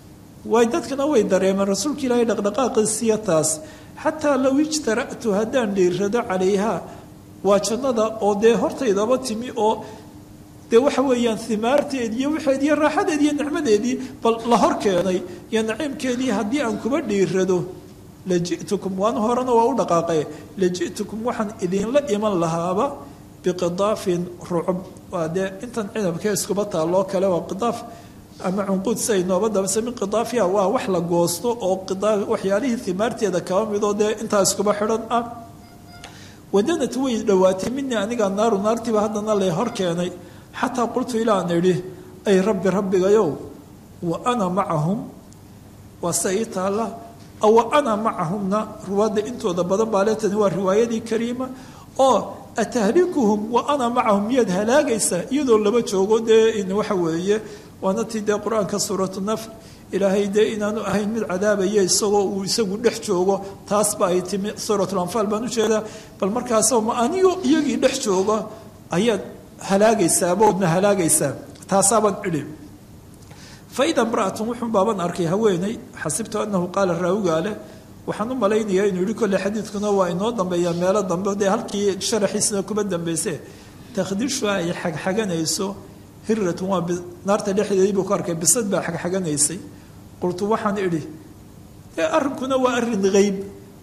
way dadkana way dareemeen rasuulka ilaahay dhaqdhaqaaqiisiya taas xataa low ijtara'tu haddaan dhiirrado calayha waa jannada oo dee hortaydaba timi oo dee waxa weeyaan himaarteedii iyo waxeedii iyo raaxadeedii iyo nicmadeedii bal la hor keenay iyo naciimkeedii haddii aan kuba dhiirrado laji'tukum waan horena waa u dhaqaaqe laji'tukum waxaan idinla iman lahaaba biqidaafin rucub waa dee intan cinabkee iskuba taalloo kale waa qidaaf ama cunquud siay nooba dabase min qidaafiha waa wax la goosto oo waxyaalihii himaarteeda kaba midoo dee intaa iskuba xidhan ah wadanat way dhowaatay minii aniga naaru naartiiba haddana lay hor keenay xataa qultu ilaan idhi ay rabbi rabbigayow wa ana macahum waa se ii taalla wa ana macahumna ruwaadda intooda badan baa leetani waa riwaayadii kariima oo atahlikuhum wa ana macahum miyaad halaagaysaa iyadoo laba joogo dee waxa weeye waana tii dee qur-aanka suuratu nafr ilaahay dee inaanu ahayn mid cadaabaya isagoo uu isagu dhex joogo taasba ay timi suuratulanfaal baan ujeedaa bal markaasoo ma anigo iyagii dhex jooga ayaad halaagaysaa boodna halaagaysaa taasaabaan idhi faida imra'atun wuxuun baaban arkay haweeney xasibtu anahu qaala raawigaa leh waxaan u malaynayaa inuu yihi kolle xadiidkuna waa inoo dambeeyaa meelo dambe dee halkii sharaxiisna kuma dambeyse takhdishu ay xagxaganayso hiratun waa naarta dhexdeedii buu ku arkay bisad baa xagxaganaysay qultu waxaan idhi dee arrinkuna waa arrin qeyb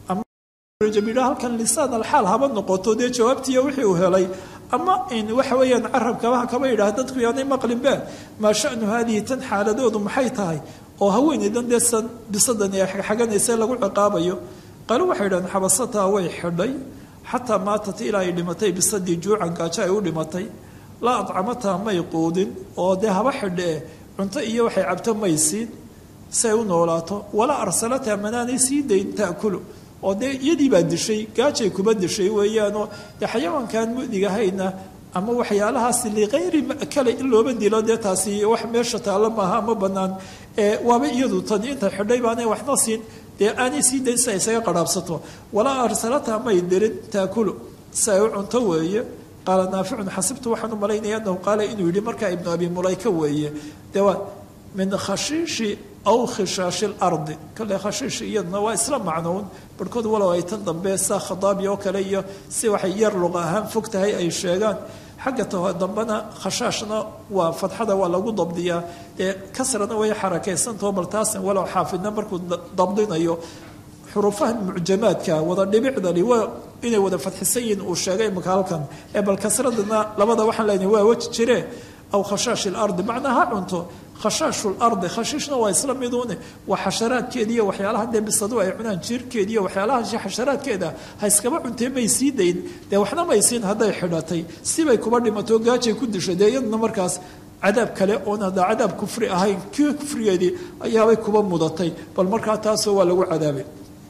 ama halkan lisaan alxaal haba noqoto dee jawaabtiiya wixii uu helay ama waxa weeyaan carabkabaha kaba yidhaah dadku yaanay maqlinbe maa shanu haadihi tan xaaladoodu maxay tahay oo haweeneydan dee bisadan ee xagxaganaysa lagu ciqaabayo qaalo waxay idhahdeen xabasataa way xidhay xataa maatat ilaa ay dhimatay bisadii juucan gaajo ay u dhimatay laa adcamataa may quudin oo dee haba xidhee cunto iyo waxay cabto may siin si ay u noolaato walaa arsalataa manaanay sii dayn taakulu oo dee iyadii baa dishay gaajay kuba dishay weeyaanoo dee xayawaankan mudigahayna ama waxyaalahaasi likayri makale in looba dilo dee taasi wax meesha taalla maaha ama banaan waaba iyadu tani inta xidhay baanay waxna siin dee aanay sii dayn si ay isaga qaraabsato walaa arsalata may dirin taakulu si ay u cunto weeye qaala naaficun xasibtu waxaan u malaynaya anahu qaala inuu yihi markaa ibnu abi mulayka weeye dee waa min khashiishi aw khishaashi lardi kale khashiishi iyaduna waa isla macnown barhkood walow ay tan dambe saa khadaabi oo kale iyo si waxay yar luqa ahaan fog tahay ay sheegaan xagga taho dambena khashaashna waa fadxada waa lagu dabdiyaa dee kasrana way xarakaysantaho bal taasan walow xaafidna markuu dabdinayo xuruufaha mucjamaadka wada dhibicdani waa inay wada fadxisan yihiin uu sheegay imaka halkan ee bal kasradana labada waxaan leenahay waa weji jire aw khashaash lardi macnaa ha cunto khashaashu lardi khashiishna waa isla miduune waa xasharaadkeeda iyo waxyaalaha dee bisadu ay cunaan jiirkeeda iyo waxyaalaha xasharaadkeeda ha iskaba cuntee may sii dayn dee waxna may siin hadday xidhatay sibay kuba dhimato gaajay ku dishay dee iyaduna markaas cadaab kale oon haddaa cadaab kufri ahayn kii kufrigeedii ayaabay kuba mudatay bal markaa taasoo waa lagu cadaabay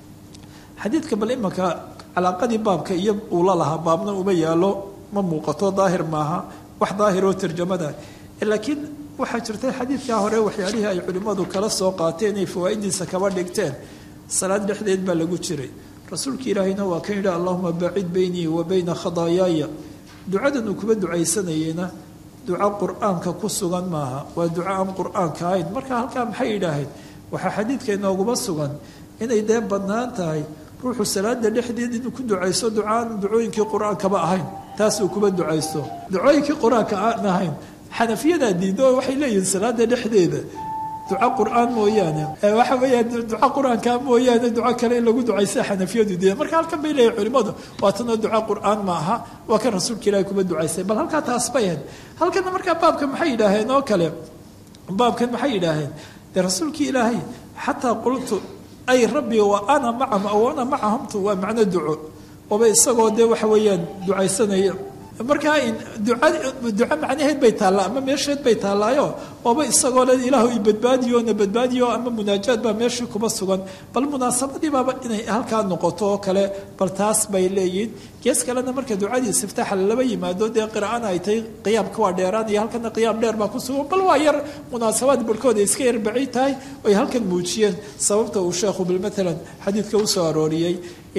xadiidka bal imanka calaaqadii baabka iyo uu la lahaa baabna uma yaalo ma muuqato daahir maaha wax daahiroo tarjamada laakiin waxaa jirtay xadiidkaa hore waxyaalihii ay culimmadu kala soo qaateen ay fawaa'idiisa kaba dhigteen salaad dhexdeed baa lagu jiray rasuulka ilaahayna waa kan yidhi allahuma bacid beynii wa beyna khadaayaaya ducadan uu kuba ducaysanayeyna duco qur-aanka ku sugan maaha waa duco aan qur-aanka ahayn marka halkaa maxay yidhaaheen waxaa xadiidka inooguma sugan inay dee bannaan tahay ruuxu salaada dhexdeed inuu ku ducaysto ducaan ducooyinkii qur-aankaba ahayn taasuu kuba ducaysto ducooyinkii qur-aanka aan ahayn xanafiyadaa diido oo waxay leeyihiin salaada dhexdeeda duco qur-aan mooyaane waxa weeyaan duco qur-aanka mooyaane duco kale in lagu ducaysta xanafiyadu diida marka halkan bay leeyihin culimmadu waatanoo duco qur-aan ma aha waa kan rasuulka ilaahi kuba ducaystay bal halkaa taas bay ahayd halkana markaa baabka maxay yidhaaheen oo kale baabkan maxay yidhaaheen dee rasuulkii ilaahay xataa qultu ay rabbi wa ana macahum aw ana macahumtu waa macno duco oba isagoo dee waxa weeyaan ducaysanaya markaa duca duco macnaheed bay taallaa ama meesheed bay taallaayo oba isagoo le ilaahu i badbaadiyo na badbaadiyo ama munaajaad baa meeshii kuma sugan bal munaasabadii baaba inay halkaa noqoto oo kale bal taas bay leeyihin gees kalena marka ducadii istiftaaxa laba yimaado dee qiraa'ana ay tahay qiyaamka waa dheeraanaya halkana qiyaam dheer baa ku sugan bal waa yar munaasabaad barhkooda iska yar baci tahay oy halkan muujiyeen sababta uu sheekhu bil matalan xadiidka usoo arooriyey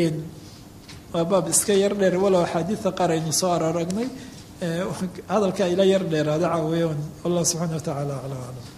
waa baab iska yar dheer walow axaadiida qaar aynu soo araragnay hadalka ila yar dheeraada caaweyan allah subxana wa tacaala aclam aclam